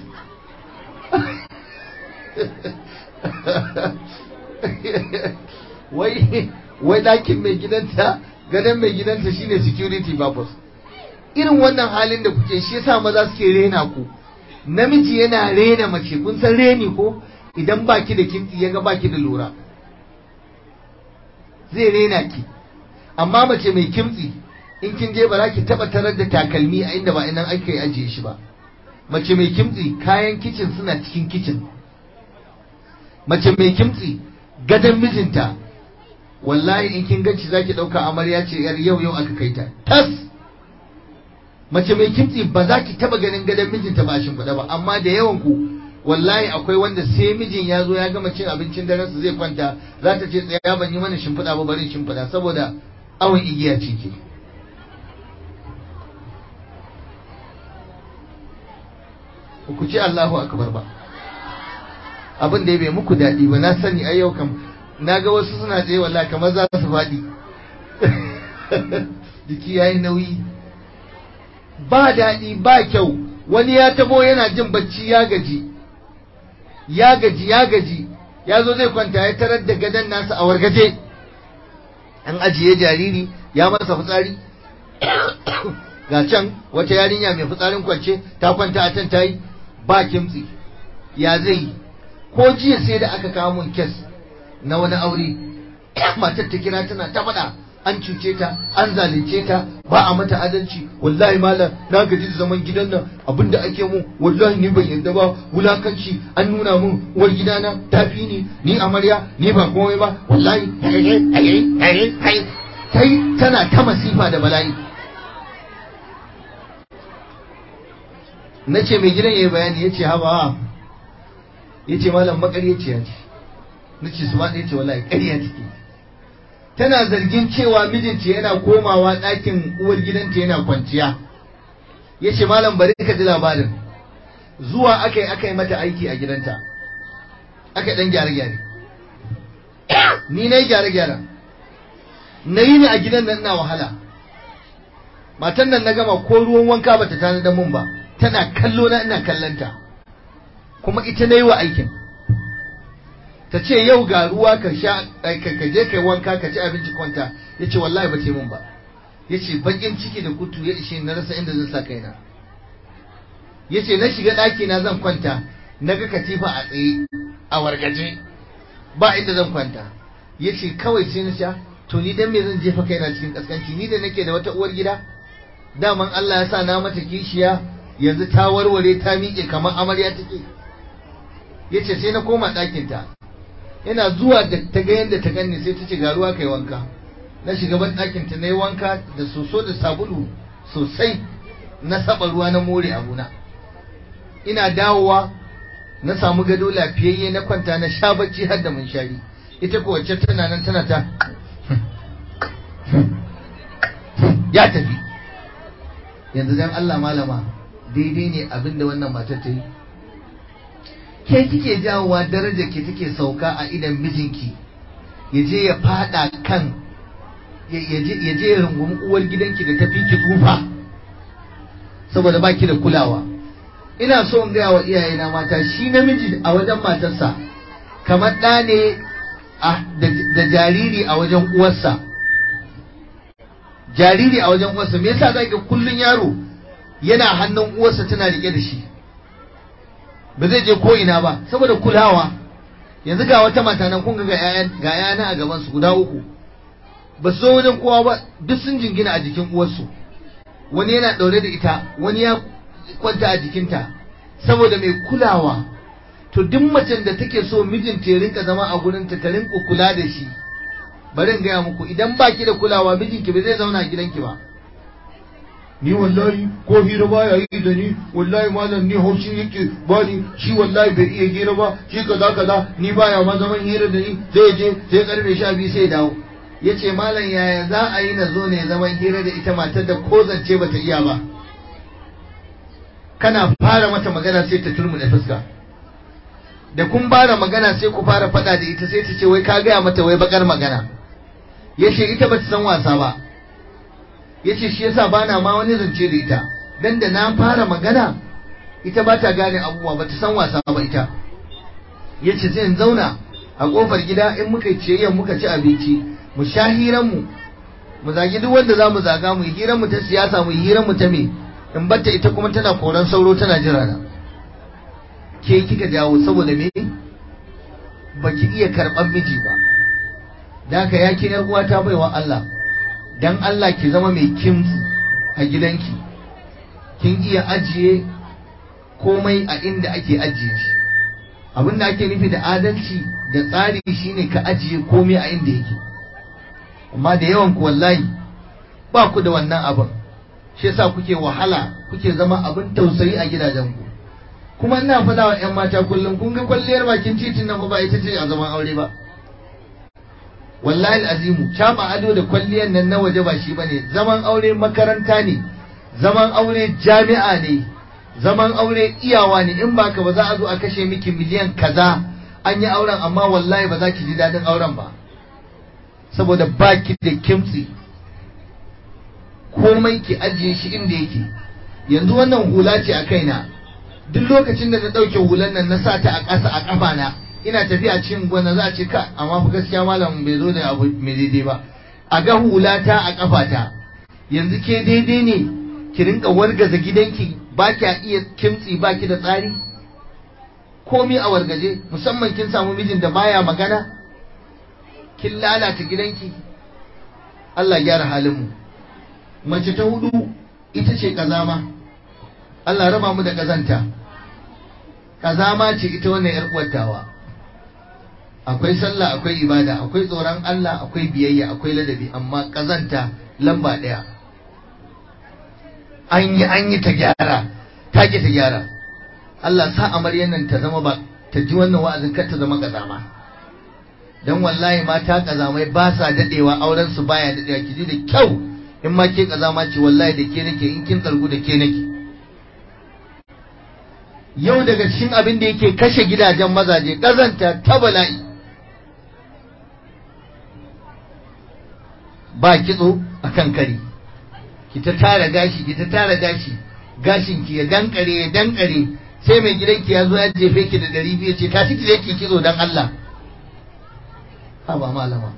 wai, wai ɗakin mai gidanta, gadon mai gidanta shine security purpose. Irin wannan halin da kuke shi yasa maza suke rena ku. namiji yana rena mace kun san reni ko idan baki da kimtsi ya ga baki da lura zai rena ki amma mace mai kimtsi in kin je ba za ki taba tarar da takalmi a inda ba inan aka yi ajiye shi ba mace mai kimtsi kayan kicin suna cikin kicin mace mai kimtsi gadon mijinta wallahi in kin ganci zaki dauka amarya ce yar yau yau aka kai ta tas mace mai kimtsi ba za ki taba ganin gadon mijinta ba shimfiɗa ba amma da yawan ku wallahi akwai wanda sai mijin ya zo ya gama cin abincin daren su zai kwanta za ta ce tsaya ban yi mana shimfiɗa ba bari shimfiɗa saboda awon igiya ce ke ku ce Allahu akbar ba abin da ya bai muku daɗi ba na sani a yau kam na ga wasu suna tsaye wallahi kamar za su faɗi jiki yayi nauyi ba daɗi ba kyau wani ya tabo yana jin bacci ya gaji ya gaji ya gaji ya zo zai kwanta ya tarar da gadon nasa a wargaje an ajiye jariri ya masa fitsari ga can wata yarinya mai fitsarin kwance ta kwanta a can ta yi ba kimtsi ya zai ko jiya sai da aka kawo mun kes na wani aure matar ta kira tana ta faɗa an cuce ta an zalunce ta ba a mata adalci wallahi malam na gaji da zaman gidan nan abinda ake mu wallahi ni ban yarda ba wulakanci an nuna mun uwar gidana tafi ni ni amarya ni ba komai ba wallahi kai tana ta masifa da bala'i na ce mai gidan ya yi bayani ya ce haba ya ce malam makaryaciya ce na ce su ma ɗaya ce wallahi ƙarya take tana zargin cewa mijinta yana komawa ɗakin uwar gidanta yana kwanciya ya ce malam bari ka ji labarin zuwa aka yi aka yi mata aiki a gidanta aka ɗan gyare-gyare ni na yi gyare-gyare na yi ni a gidan nan ina wahala matan nan na gama ko ruwan wanka bata tana da mun ba tana kallo na ina kallanta kuma ita na yi wa aikin ta ce yau ga ruwa ka sha ka je kai wanka ka ci abinci kwanta ya ce wallahi ba ce min ba ya ce bakin ciki da kutu ya ishe na rasa inda zan sa kaina ya ce na shiga ɗaki na zan kwanta na ga katifa a tsaye a wargaje ba inda zan kwanta ya ce kawai sai na sha to ni dan me zan jefa kaina cikin kaskanci ni da nake da wata uwar gida daman Allah ya sa na mata kishiya yanzu ta warware ta miƙe kamar amarya take ya ce sai na koma ɗakinta yana zuwa da ta ga yadda ta ganni sai ta ce ga ruwa kai wanka na shiga ban ɗakin ta nayi wanka da soso da sabulu sosai na saba ruwa na more abuna ina dawowa na samu gado lafiyayye na kwanta na sha bacci har da munshari ita ko wacce tana nan tana ta ya tafi yanzu dan Allah malama daidai ne abin da wannan matar ta yi ke kike jawowa darajar ke take sauka a idan mijinki ya je ya fada kan ya je ya rungumi uwar gidanki da tafi ki tsufa saboda baki da kulawa ina so in gaya wa iyayena mata shi namiji a wajen matarsa kamar ɗa ne da jariri a wajen uwarsa jariri a wajen uwarsa me yasa zaki kullun yaro yana hannun uwarsa tana rike da shi ba zai je ko ina ba saboda kulawa yanzu ga wata mata nan kun ga ga yana a gaban su guda uku ba su zo wajen kowa ba duk sun jingina a jikin uwarsu wani yana ɗaure da ita wani ya kwanta a jikinta saboda mai kulawa to duk macen da take so mijinta ya rinka zama a gurinta ta rinka kula da shi bari in gaya muku idan baki da kulawa mijinki ba zai zauna a gidanki ba ni wallahi ko hira baya yi da ni wallahi malam ni haushi yake bani shi wallahi bai iya hira ba shi kaza kaza ni baya ma zaman hira da ni zai je sai karfe sha biyu sai dawo ya ce malam yaya za a yi na zo ne zaman hira da ita matar da ko zance bata iya ba kana fara mata magana sai ta turmuɗe fuska da kun fara magana sai ku fara faɗa da ita sai ta ce wai ka gaya mata wai bakar magana ya ce ita bata san wasa ba ya ce shi yasa bana ma wani zance da ita dan da na fara magana ita ba ta gane abubuwa bata san wasa ba ita ya ce sai in zauna a kofar gida in muka yi muka ci abinci mu sha hiranmu mu zagi duk wanda za mu zaga mu yi hiranmu ta siyasa mu yi hiranmu ta me in batta ita kuma tana koran sauro tana jira na ke kika jawo saboda me baki iya karɓar miji ba da haka ya ke yar uwa ta baiwa Allah dan Allah ki zama mai kimtsi a gidanki kin iya ajiye komai a inda ake ajiye shi abin da ake nufi da adalci da tsari shine ka ajiye komai a inda yake amma da yawan ku wallahi ba ku da wannan abin shi yasa kuke wahala kuke zama abin tausayi a gidajen ku kuma ina faɗa wa ƴan mata kullum kun ga kwalliyar bakin titin nan ba ita ce a zaman aure ba wallahi azimu caba ado da kwalliyar nan na waje ba shi bane zaman aure makaranta ne zaman aure jami'a ne zaman aure iyawa ne in baka ba za a zo a kashe miki miliyan kaza an yi auren amma wallahi ba za ki ji daɗin auren ba saboda baki da kimtsi komai ki ajiye shi inda yake yanzu wannan hula ce a kaina duk lokacin da na ɗauke hulan nan na sa ta a ƙasa a ƙafa na ina tafiya cikin gwana za a ce ka amma fa gaskiya malam bai zo da abu mai daidai ba a ga hula ta a ƙafa ta yanzu ke daidai ne ki rinka wargaza gidanki ba kya iya kimtsi ba ki da tsari komi a wargaje musamman kin samu mijin da baya magana kin lalata gidanki Allah gyara halinmu mace ta hudu ita ce kazama Allah raba mu da kazanta kazama ce ita wannan yar uwartawa akwai sallah akwai ibada akwai tsoron Allah akwai biyayya akwai ladabi amma kazanta lamba daya an yi an yi ta gyara ta ki ta gyara Allah sa amaryan nan ta zama ba ta ji wannan wa'azin kar ta zama kazama dan wallahi mata kazamai ba sa dadewa auren su baya dadewa ki ji da kyau in ma ke kazama ce wallahi da ke nake in kin tsargu da ke nake yau daga cikin abin da yake kashe gidajen mazaje kazanta ta bala'i ba kitso akan kari ki ta tara gashi ki ta tara gashi gashin ki ya dankare ya dankare sai mai gidanki ya zo ya jefe ki da ɗari biyu ce tashi ki je ki kitso dan Allah ha ba malama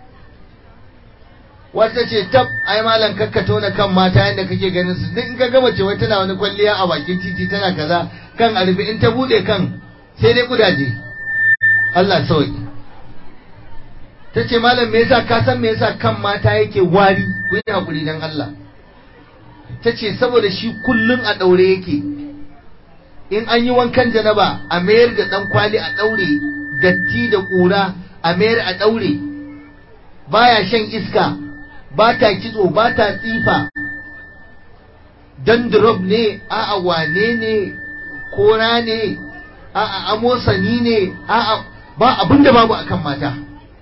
wata ce tab ai malam kakka tona kan mata yadda kake ganin su duk in ka gama ce wai tana wani kwalliya a bakin titi tana kaza kan arbi in ta bude kan sai dai kudaje Allah sauki ta ce malam me yasa ka san me yasa kan mata yake wari ku yi hakuri dan Allah ta ce saboda shi kullum a daure yake in an yi wankan janaba a mayar da dan kwali a daure datti da kura a mayar a daure baya shan iska ba ta kitso ba ta tsifa dandrop ne a'a wane ne kora ne a'a amosani ne a'a ba abin da babu akan mata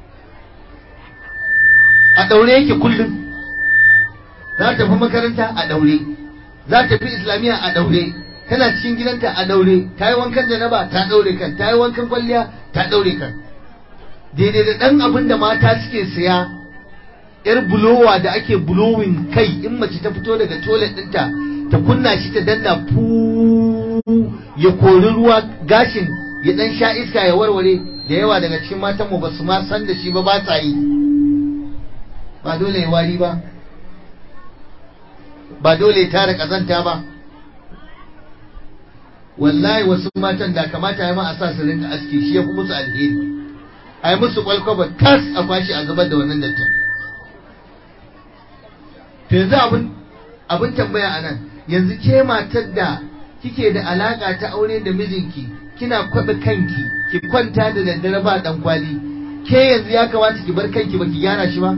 a daure yake kullum za ta fi makaranta a daure za ta fi islamiyya a daure tana cikin gidanta a daure ta yi wankan janaba ta daure kan ta yi wankan kwalliya ta daure kan daidai da ɗan abin da mata suke siya yar bulowa da ake bulowin kai in mace ta fito daga toilet ɗinta ta kunna shi ta danna fu ya kori ruwa gashin ya dan sha iska ya warware da yawa daga cikin matanmu ba su ma san da shi ba ba sa yi ba dole ya wari ba ba dole ya tara kazanta ba wallahi wasu matan da kamata ya ma a sa su rinka aski shi ya fi musu alheri a yi musu kwalkwaba tas a kwashi a zubar da wannan dattin to yanzu abin abin tambaya a nan yanzu ke matar da kike da alaka ta aure da mijinki kina kwaɓe kanki ki kwanta da daddare ba dan kwali ke yanzu ya kamata ki bar kanki ba ki gyara shi ba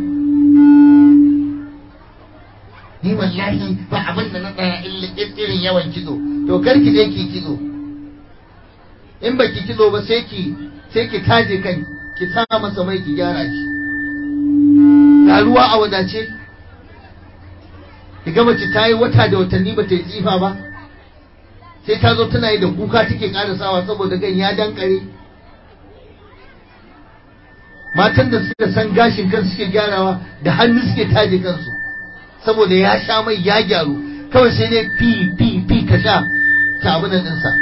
ni wallahi ba abin da na tsaya irin yawan kitso to kar ki je ki kitso in ba ki kitso ba sai ki sai ki taje kan ki sa masa mai ki gyara shi ga ruwa a wadace ki ga mace ta yi wata da watanni ba ta yi tsifa ba sai ta zo tana yi da kuka take sawa saboda gan ya dankare matan da suka san gashin kan suke gyarawa da hannu suke taje kansu saboda ya sha mai ya gyaru kawai sai dai fi fi fi ka sha ta abin ɗinsa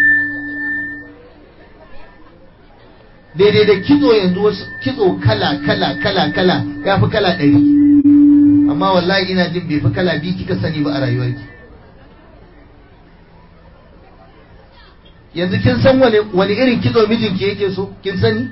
daidai da kitso yanzu wasu kitso kala kala kala kala ya fi kala ɗari amma wallahi ina jin bai fi kala biyu kika sani ba a rayuwarki yanzu kin san wani irin kitso mijinki yake so kin sani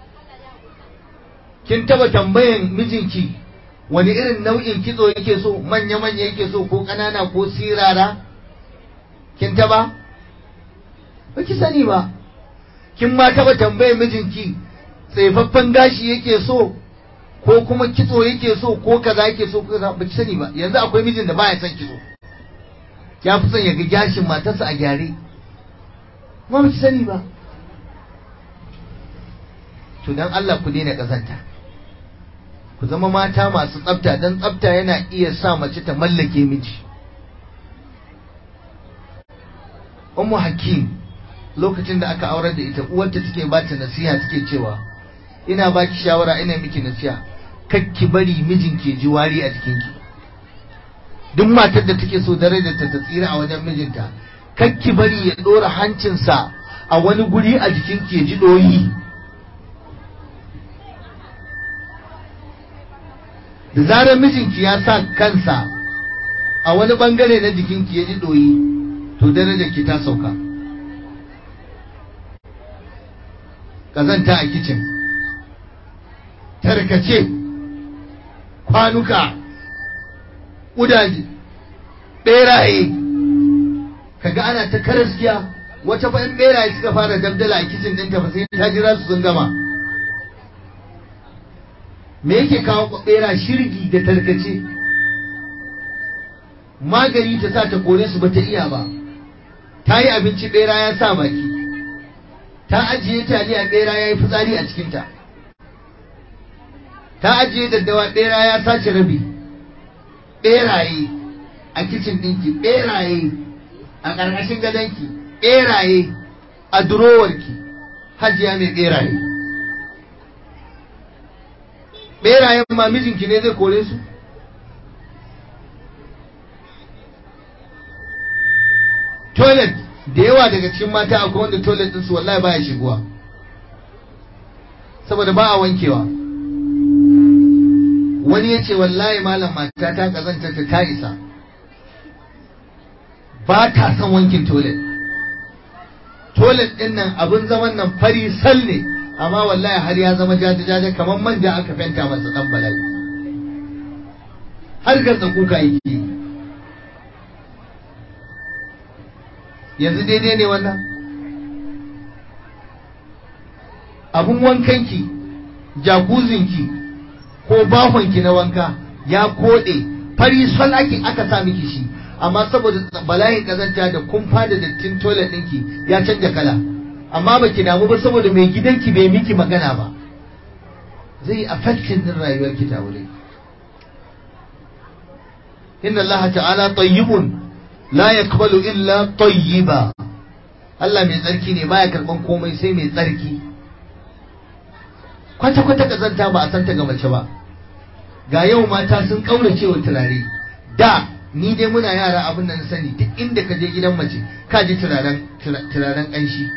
kin taba tambayan mijinki wani irin nau'in kitso yake so manya-manya yake so ko ƙanana ko sirara kin taba ba ki sani ba kin ma taba tambayan mijinki tsaifaffen gashi yake so ko kuma kitso yake so ko kaza yake so ko kaza ba ki sani ba yanzu akwai mijin da baya son kitso ya fi son ya ga gashin matarsa a gyare ma ba ki sani ba to dan Allah ku daina kazanta ku zama mata masu tsafta dan tsafta yana iya sa mace ta mallake miji Ummu Hakim lokacin da aka aurar da ita uwarta take ba ta nasiha take cewa ina baki shawara ina miki nasiha kakki bari mijin ke ji wari a jikinki duk matar da take so darajar ta ta tsira a wajen mijinta kakki bari ya dora hancinsa a wani guri a jikinki ya ji doyi da zarar mijinki ya sa kansa a wani bangare na jikinki ya ji doyi to darajar ki ta sauka kazanta a kicin tarkace kwanuka ƙudaje ɓeraye kaga ana ta karaskiya wata fa in ɓeraye suka fara dabdala a kicin ɗinta ba sai ta jira su sun gama me yake kawo ɓera shirgi da tarkace magani ta sa ta kore su ba ta iya ba ta yi abinci ɓera ya sa baki ta ajiye taliya ɓera ya yi fitsari a cikinta ta ajiye daddawa ɓera ya sace rabi ɓeraye a kicin ɗinki ɓeraye a ƙarƙashin gadonki ɓeraye a durowarki hajiya mai ɓeraye ɓerayen ma mijinki ne zai kore su toilet da yawa daga cikin mata akwai wanda toilet ɗinsu wallahi baya shigowa saboda ba a wankewa wani ya ce wallahi malam mata ta kazanta ta ta isa ba ta son wankin toilet toilet ɗin nan abin zaman nan fari sal ne amma wallahi har ya zama jaje-jaje kamar manja aka fenta masa ɗan bala'i har gatsa kuka yake yanzu daidai ne wannan abun wankanki jakuzinki ko bahonki na wanka ya koɗe fari sol ake aka sa miki shi amma saboda bala'in kazanta da kumfa da dattin toilet ɗinki ya canja kala amma baki damu ba saboda mai gidanki bai miki magana ba zai affecting din rayuwarki ta wuri inna Allah ta'ala tayyibun la yaqbalu illa tayyiba Allah mai tsarki ne baya karban komai sai mai tsarki kwata kwata kazanta ba a santa ga mace ba ga yau mata sun kaurace wa turare da ni dai muna yara abin da na sani duk inda ka je gidan mace ka ji turaren turaren ƙanshi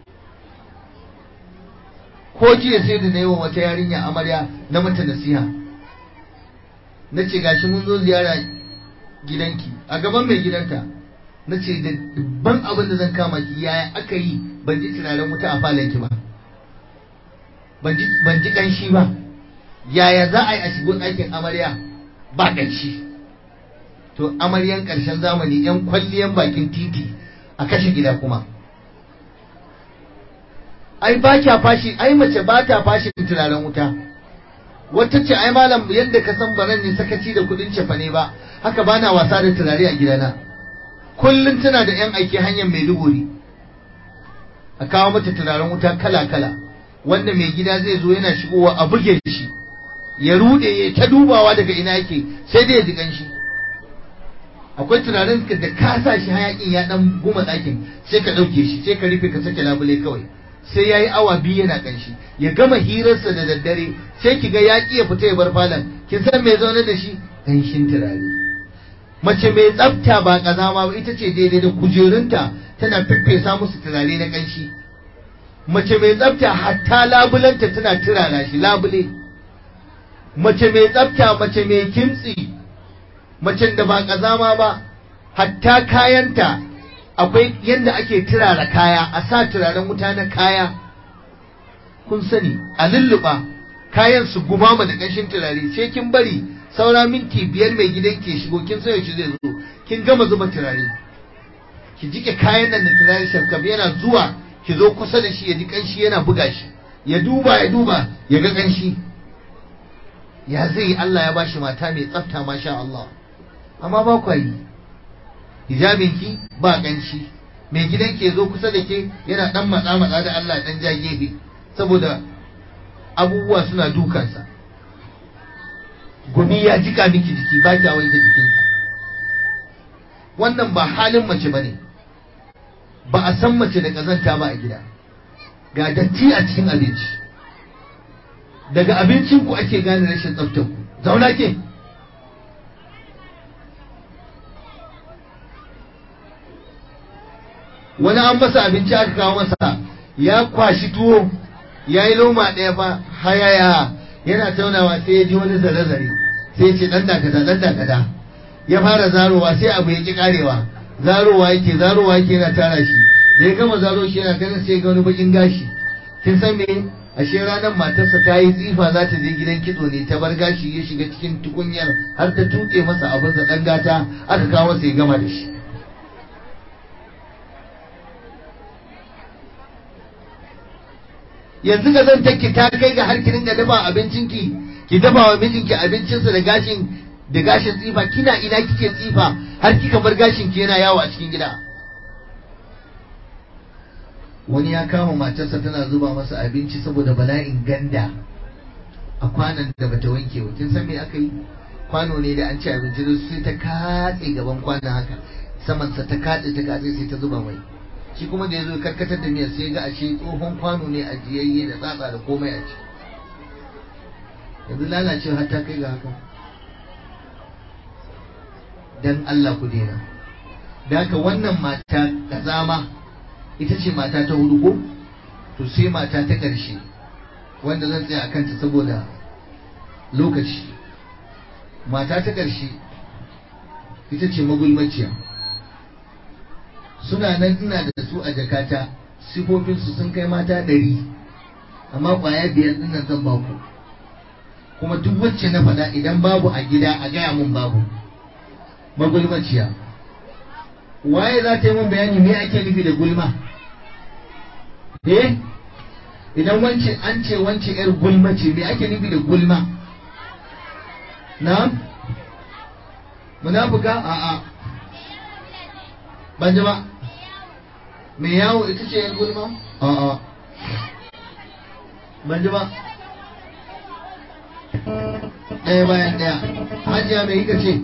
ko jiya sai da na yi wa wata yarinya amarya na mata nasiha na ce gashi mun zo ziyara gidanki a gaban mai gidanta na ce da dubban abin da zan kama ki yaya aka yi ban ji turaren wuta a falonki ba ban ji ƙanshi ba yaya za a yi a shigo ɗakin amarya ba ƙanshi to amaryan ƙarshen zamani 'yan kwalliyan bakin titi a kashe gida kuma ai ba kya fashi ai mace ba ta fashi turaren wuta wata ce ai malam yadda ka san baran ne sakaci da kudin cefa ne ba haka ba na wasa da turare a gidana kullum tana da 'yan aiki hanyar maiduguri a kawo mata turaren wuta kala-kala wanda mai gida zai zo yana shigowa a buge shi ya rude ya ta dubawa daga ina yake sai dai ya ji kanshi akwai turaren da ka sa shi hayakin ya dan guma ɗakin sai ka ɗauke shi sai ka rufe ka sake labule kawai sai ya yi awa biyu yana kanshi ya gama hirarsa da daddare sai ki ga yaƙi ya fita ya bar falon kin san me zaune da shi kanshin turare mace mai tsafta ba kazama ba ita ce daidai da kujerunta tana fiffesa musu turare na kanshi mace mai tsafta hatta labulanta tana turara shi labule mace mai tsafta mace mai kimtsi macen da ba kazama ba hatta kayanta akwai yadda ake turara kaya a sa turaren wuta na kaya kun sani a lulluɓa kayan su gumama da ƙanshin turare sai kin bari saura minti biyar mai gidan ke shigo kin san yaushe zai zo kin gama zuba turare ki jike kayan nan da turare shafkaf yana zuwa ki zo kusa da shi ya ji ƙanshi yana buga shi ya duba ya duba ya ga ƙanshi ya zai Allah ya bashi mata mai tsafta masha Allah amma ba kwa yi hijabinki ba ƙanshi mai gidan ke zo kusa da ke yana ɗan matsa matsa da Allah ɗan ja gefe saboda abubuwa suna dukansa gumi ya jika miki jiki ba kya wanke jikinki wannan ba halin mace ba ne ba a san mace da ƙazanta ba a gida ga datti a cikin abinci daga abincinku ake gane rashin tsaftar ku zauna ke wani an masa abinci aka kawo masa ya kwashi tuwo ya yi loma ɗaya fa hayaya yana taunawa sai ya ji wani zare-zare sai ya ce ɗan dakata ɗan dakata ya fara zarowa sai abu ya ƙi ƙarewa zarowa yake zarowa yake yana tara shi da ya gama zaro shi yana ganin sai ga wani bakin gashi kin san me ashe ranar matarsa ta yi tsifa za ta je gidan kitso ne ta bar gashi ya shiga cikin tukunyar har ta tuƙe masa abin sa ɗan gata aka kawo masa ya gama da shi yanzu ga zan take ta kai ga har ki dinga dafa abincinki ki dafa wa mijinki abincinsa da gashin da gashin tsifa kina ina kike tsifa har kika bar gashin ki yana yawo a cikin gida wani ya kama matarsa tana zuba masa abinci saboda bala'in ganda a kwanan da bata wanke ba kin san me aka yi kwano ne da an ci abinci da sai ta katse gaban kwanon haka samansa ta katse ta katse sai ta zuba mai shi kuma da ya zo karkatar da miyar sai ga ashe tsohon kwano ne ajiyayye da tsatsa da komai a ciki yanzu lalacewa har ta kai ga haka dan Allah ku daina da haka wannan mata kazama ita ce mata ta hudu ko to sai mata ta ƙarshe wanda zan tsaya a kanta saboda lokaci mata ta ƙarshe ita ce magulmaciya suna nan ina da su a jakata sifofinsu sun kai mata ɗari amma ƙwaya biyar ɗin nan zan baku kuma duk wacce na faɗa idan babu a gida a gaya mun babu magulmaciya waye za ta yi mun bayani me ake nufi da gulma eh idan wance an ce wance yar gulma ce me ake nufi da gulma na munafuka a a ban ji ba me yawo ita ce yar gulma a a ban ji ba ɗaya bayan ɗaya hajiya mai hika ce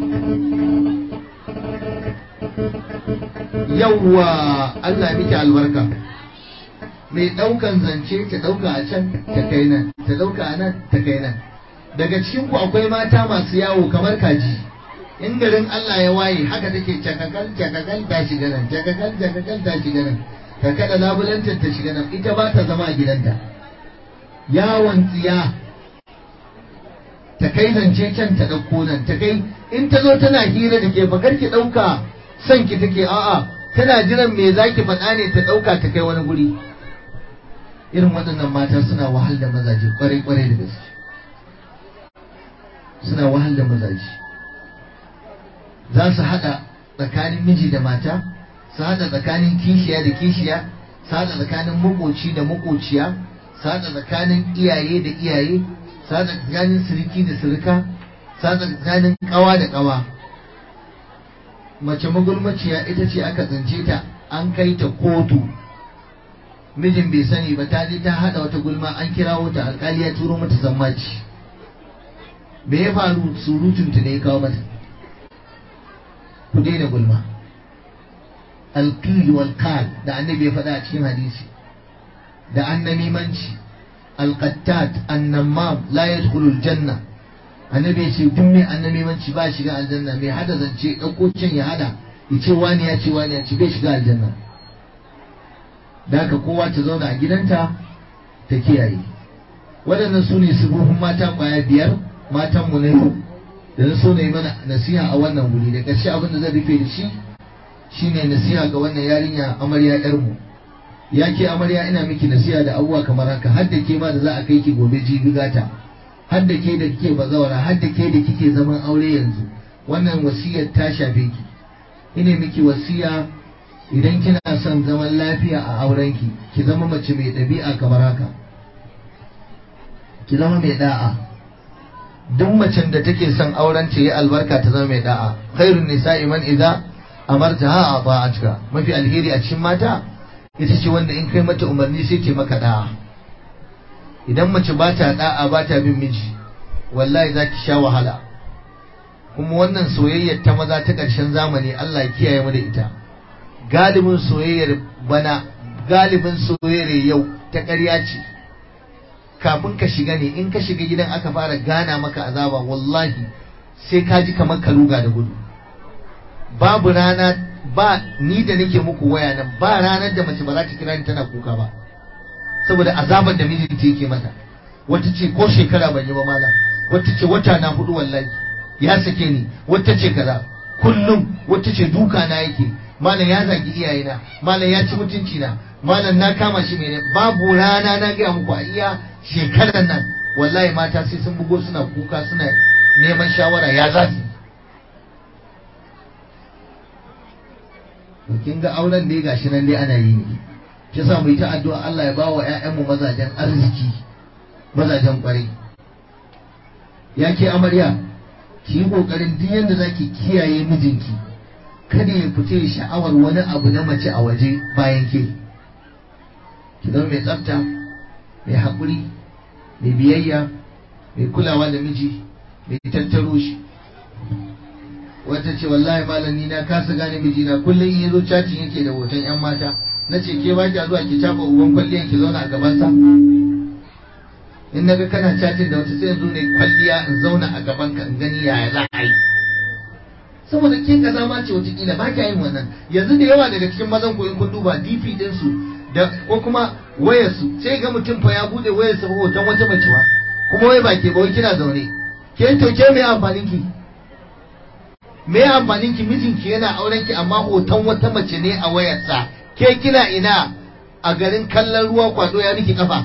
yawwa Allah miki albarka mai ɗaukan zance ta ɗauka a can ta kai nan ta ɗauka a nan ta kai nan daga cikin ku akwai mata masu yawo kamar kaji in garin Allah ya waye haka take cakakal cakakal ta shiga nan cakakal cakakal ta shiga nan ka kada labulanta ta shiga nan ita ba ta zama a gidanta yawon tsiya ta kai zance can ta ɗauko nan ta kai in ta zo tana hira da ke fakar ki ɗauka son ki take a'a tana jiran me zaki faɗa ne ta ɗauka ta kai wani guri irin waɗannan mata suna wahal da mazaje kwarai kwarai da gaske suna wahal da mazaje za su haɗa tsakanin miji da mata su haɗa tsakanin kishiya da kishiya su haɗa tsakanin makoci da makociya su haɗa tsakanin iyaye da iyaye su haɗa tsakanin siriki da sirika su haɗa tsakanin ƙawa da ƙawa mace magulmaciya ita ce aka tsince ta an kai ta kotu mijin bai sani ba ta je ta haɗa wata gulma an kirawo ta alƙali ya turo mata zammaci me ya faru surutunta ne ya kawo mata ku daina gulma alqil wal qal da annabi ya faɗa a cikin hadisi da annamimanci alqattat annamam la yadkhulu aljanna annabi ya ce duk mai annamimanci ba shiga aljanna mai hada zance ɗauko can ya hada ya ce wani ya ce wani ya ce bai shiga aljanna da haka kowa ta zauna a gidanta ta kiyaye waɗannan su ne sifofin mata ƙwaya biyar matanmu na yau da na so na yi mana nasiha a wannan wuri da ƙarshe abin da zan rufe da shi shine nasiha ga wannan yarinya amarya yarmu ya ke amarya ina miki nasiha da abubuwa kamar haka har da ke ma da za a kai ki gobe jibi gata har da ke da kike bazawara har da ke da kike zaman aure yanzu wannan wasiyar ta shafe ki ina miki wasiya idan kina son zaman lafiya a aurenki ki zama mace mai ɗabi'a kamar haka ki zama mai da'a duk macen da take son auren ta yi albarka ta zama mai da'a khairun nisa'i man idza amartaha ata'atka mafi alheri a cikin mata ita ce wanda in kai mata umarni sai ce maka da'a idan mace ba ta da'a ba ta bin miji wallahi za ki sha wahala kuma wannan soyayyar ta maza ta ƙarshen zamani Allah ya kiyaye mu da ita galibin soyayyar bana galibin soyayyar yau ta ƙarya ce kafin ka shiga ne in ka shiga gidan aka fara gana maka azaba wallahi sai ka ji kamar ka ruga da gudu babu rana ba ni da nake muku waya nan ba ranar da mace ba za ta kira ni tana kuka ba saboda azabar da mijinta yake mata wata ce ko shekara ban yi ba malam wata ce wata na hudu wallahi ya sake ni wata ce kaza kullum wata ce duka na yake malam ya zagi iyayena malam ya ci mutunci na malam na kama shi mai babu rana na gaya muku a iya shekarar nan wallahi mata sai sun bugo suna kuka suna neman shawara ya za su kin ga auren dai gashi nan dai ana yi ne shi yasa mu yi ta addu'a Allah ya bawa ƴaƴanmu mazajen arziki mazajen kwarai ya ke amarya ki yi kokarin duk yadda zaki kiyaye mijinki kada ya fita sha'awar wani abu na mace a waje bayan ke ki zama mai tsafta mai haƙuri mai biyayya mai kulawa da miji mai tattaro shi wata ce wallahi malami na kasa gane mijina kullum in yazo cacin yake da hoton yan mata na ce ke baki zuwa ki cafa uban kwalliyan ki zauna a gabansa in naga kana cacin da wata sai yanzu ne kwalliya in zauna a gaban ka in gani yaya za a yi saboda ke kaza ma ce wata kila ba kya yin wannan yanzu da yawa daga cikin mazan ku in kun duba DP din su da ko kuma wayar su sai ga mutum fa ya bude wayar sa hoton wata mace ba kuma wai ba ke ba wai kina zaune ke to ke me amfanin ki me amfanin ki mijinki yana auren ki amma hoton wata mace ne a wayarsa ke kina ina a garin kallon ruwa kwado ya miki kafa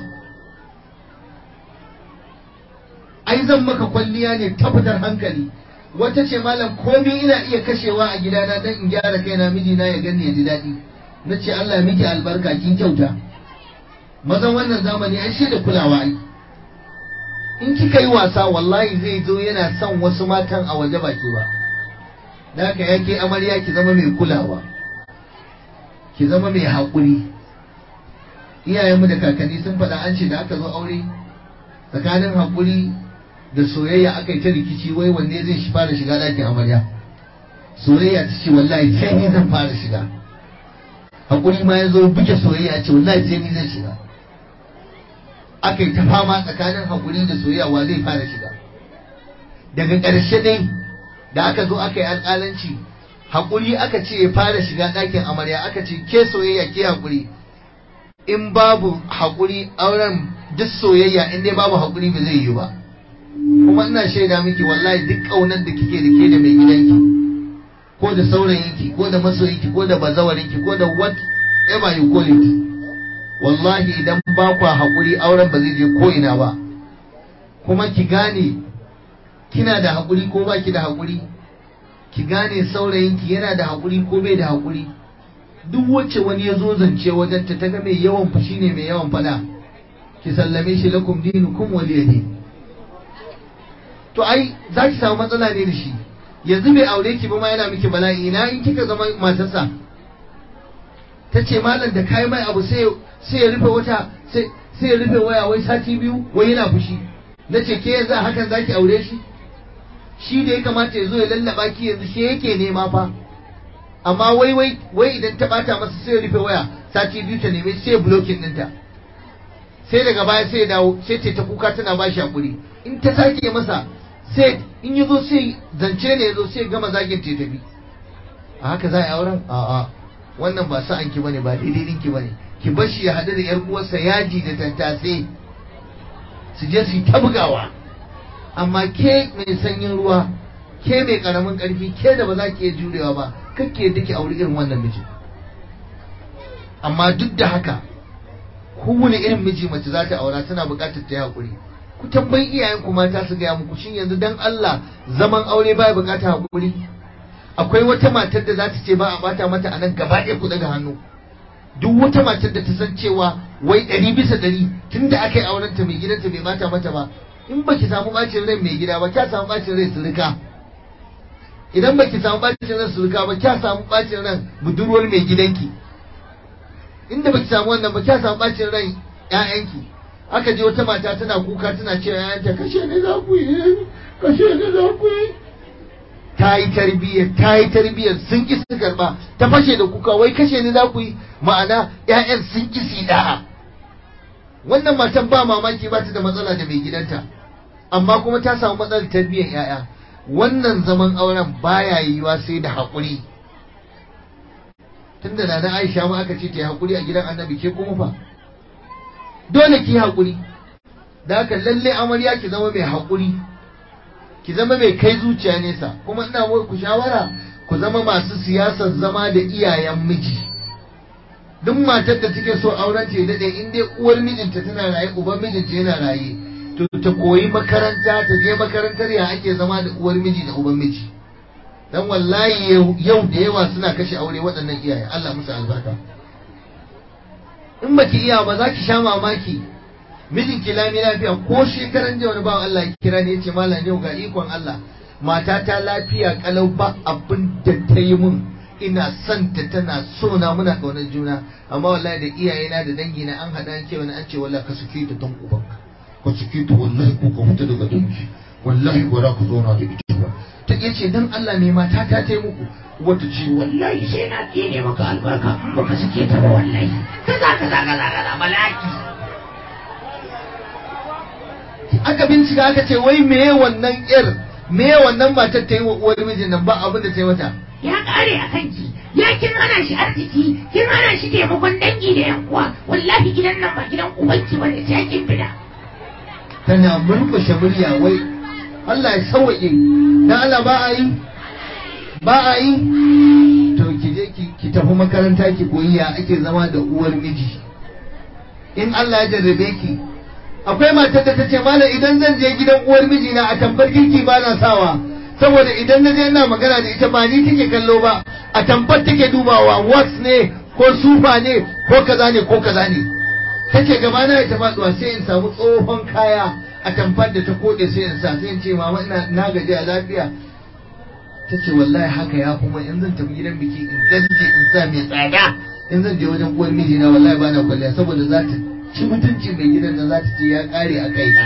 ai zan maka kwalliya ne tabbatar hankali wata ce malam komai ina iya kashewa a gidana dan in gyara kaina mijina ya gani ya ji daɗi na ce Allah ya miki albarka kin kyauta mazan wannan zamani ai shi da kulawa ai in kika yi wasa wallahi zai zo yana son wasu matan a waje baki ba da haka yake amarya ki zama mai kulawa ki zama mai haƙuri iyayenmu da kakanni sun faɗa an ce da aka zo aure tsakanin haƙuri da soyayya aka yi ta rikici wai wanne zai shi fara shiga ɗakin amarya soyayya ta ce wallahi sai ni zan fara shiga haƙuri ma ya zo buke soyayya ce wallahi sai ni zan shiga aka yi ta fama tsakanin haƙuri da soyayya wa zai fara shiga daga ƙarshe dai da aka zo aka yi alƙalanci haƙuri aka ce ya fara shiga ɗakin amarya aka ce ke soyayya ke haƙuri in babu haƙuri auren duk soyayya in dai babu haƙuri ba zai yi ba kuma ina shaida miki wallahi duk ƙaunar da kike da ke da mai gidanki ko da saurayinki ko da masoyinki ko da bazawarinki ko da whatever you call it wallahi idan ba kwa haƙuri auren ba zai je ko ina ba kuma ki gane kina da haƙuri ko ba ki da haƙuri ki gane saurayinki yana da haƙuri ko bai da haƙuri duk wacce wani ya zo zance wajen ta ga mai yawan fushi ne mai yawan fada ki sallame shi lakum dinukum waliya din to ai za ki samu matsala ne da shi yanzu bai aure ki ba ma yana miki bala'i ina in kika zama matarsa ta ce malam da kai mai abu sai sai ya rufe wata sai sai ya rufe waya wai sati biyu wai yana fushi na ce ke yanzu a hakan zaki aure shi shi da ya kamata ya zo ya lallaba ki yanzu shi yake nema fa amma wai wai wai idan ta bata masa sai ya rufe waya sati biyu ta neme sai ya blocking ɗinta sai daga baya sai ya dawo sai ce ta kuka tana ba shi hakuri in ta sake masa sai in ya zo sai zance ne ya zo sai gama zagin ta tafi a haka za a yi auren a'a wannan ba sa'an ki bane ba daidai ɗinki bane ki bar shi ya haɗu da yar uwarsa yaji da tattasai su je su yi ta bugawa amma ke mai sanyin ruwa ke mai karamin karfi ke da ba za ki iya jurewa ba kake da ki auri irin wannan miji amma duk da haka kowane irin miji mace za ta aura tana buƙatar ta yi haƙuri ku tambayi iyayen ku mata su gaya muku shin yanzu dan Allah zaman aure baya buƙatar haƙuri akwai wata matar da za ta ce ba a bata mata a nan gaba ɗaya ku daga hannu duk wata matar da ta san cewa wai ɗari bisa ɗari tun da aka yi aurenta mai gidanta bai bata mata ba in baki samu bacin rai mai gida ba kya samu bacin rai surika idan baki samu bacin rai surika ba kya samu bacin ran budurwar mai gidanki inda baki samu wannan ba kya samu bacin rai ƴaƴanki aka je wata mata tana kuka tana cewa ƴaƴanta kashe ne za ku yi kashe ne za ku yi ta yi tarbiyyar ta yi tarbiyyar sun ki su karba ta fashe da kuka wai kashe ne za ku yi ma'ana ƴaƴan sun ki su da'a wannan matan ba mamaki ba ta da matsala da mai gidanta amma kuma ta samu matsalar tarbiyyar yaya wannan zaman auren baya yiwuwa sai da haƙuri tunda na na Aisha ma aka ce ta yi haƙuri a gidan Annabi ke kuma fa dole ki haƙuri da haka lalle amarya ki zama mai haƙuri ki zama mai kai zuciya nesa kuma ina ku shawara ku zama masu siyasar zama da iyayen miji duk matar da take so auren ta dade in dai uwar mijinta tana raye uban mijinta yana raye to ta koyi makaranta ta je makarantar ya ake zama da uwar miji da uban miji dan wallahi yau da yawa suna kashe aure waɗannan iyaye Allah musu albarka in baki iya ba za ki sha mamaki mijin ki lami lafiya ko shekaran jiya wani bawan Allah ya kira ne yace mallam yau ga ikon Allah matata lafiya kalau ba abin da ta yi mun ina son ta tana so na muna kaunar juna amma wallahi da iyayena da dangina an hada an ce wani an ce wallahi ka suke ta don ubanka ka suke ta wallahi ko ka fita daga dangi wallahi ba za ku zauna da ita ba ta iya ce dan Allah ne mata ta ta muku wata ce wallahi sai na tsine maka albarka ba ka suke ta ba wallahi kaza kaza kaza kaza malaki aka bincika aka ce wai meye wannan yar meye wannan matar ta yi wa uwar mijin nan ba abin da ta yi mata ya kare a kanki ya kin hana shi arziki kin hana shi taimakon dangi da yan uwa wallahi gidan nan ba gidan ubanki bane sai kin fida tana murkushe murya wai Allah ya sauke dan Allah ba a yi ba a yi to ki je ki tafi makaranta ki koyi ya ake zama da uwar miji in Allah ya jarrabe ki akwai matar da ta ce malam idan zan je gidan uwar miji na a tambar girki ba na sawa saboda idan na je ina magana da ita ba ni take kallo ba a tambar take dubawa wax ne ko sufa ne ko kaza ne ko kaza ne tace gaba na ta faduwa sai in samu tsohon kaya a tamfar da ta kode sai in sa sai in ce mama ina na gaji a lafiya tace wallahi haka ya kuma in zan tafi gidan biki in danje in sa mai tsada in zan je wajen uwar miji na wallahi ba na kwalliya saboda za ta ci mutunci mai gidan da za ta ce ya kare a kaina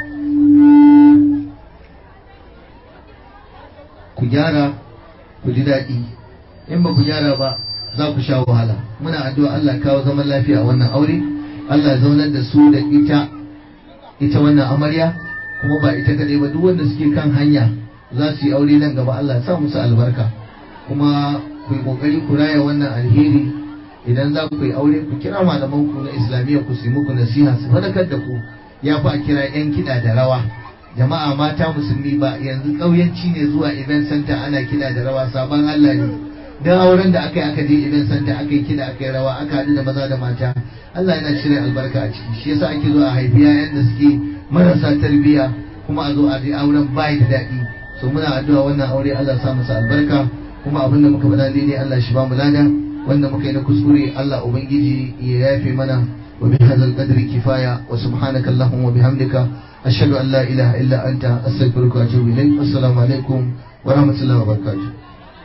ku gyara ku ji daɗi in ba ku gyara ba za ku sha wahala muna addu'a Allah kawo zaman lafiya a wannan aure Allah ya zaunar da su da ita ita wannan amarya kuma ba ita kadai ba duk wanda suke kan hanya za su yi aure nan gaba Allah ya sa musu albarka kuma ku yi kokari ku raya wannan alheri idan za ku yi aure ku kira malaman ku na islamiyya ku su yi muku nasiha su fadakar da ku ya fi a kira yan kiɗa da rawa jama'a mata musulmi ba yanzu ƙauyanci ne zuwa event center ana kiɗa da rawa sabon Allah ne dan auren da aka yi aka je event center aka yi kiɗa aka yi rawa aka haɗu da maza da mata Allah yana cire albarka a ciki shi yasa ake zuwa a haifi yayan da suke marasa tarbiyya kuma a zo a je auren bai da daɗi so muna addu'a wannan aure Allah sa masa albarka kuma abin da muka faɗa daidai Allah shi ba mu lada wanda muka yi na kuskure Allah ubangiji ya yafe mana wa bi hadzal qadri kifaya wa subhanaka allahumma wa bihamdika ashhadu an la ilaha illa anta astaghfiruka wa atubu ilayk assalamu alaikum wa rahmatullahi wa barakatuh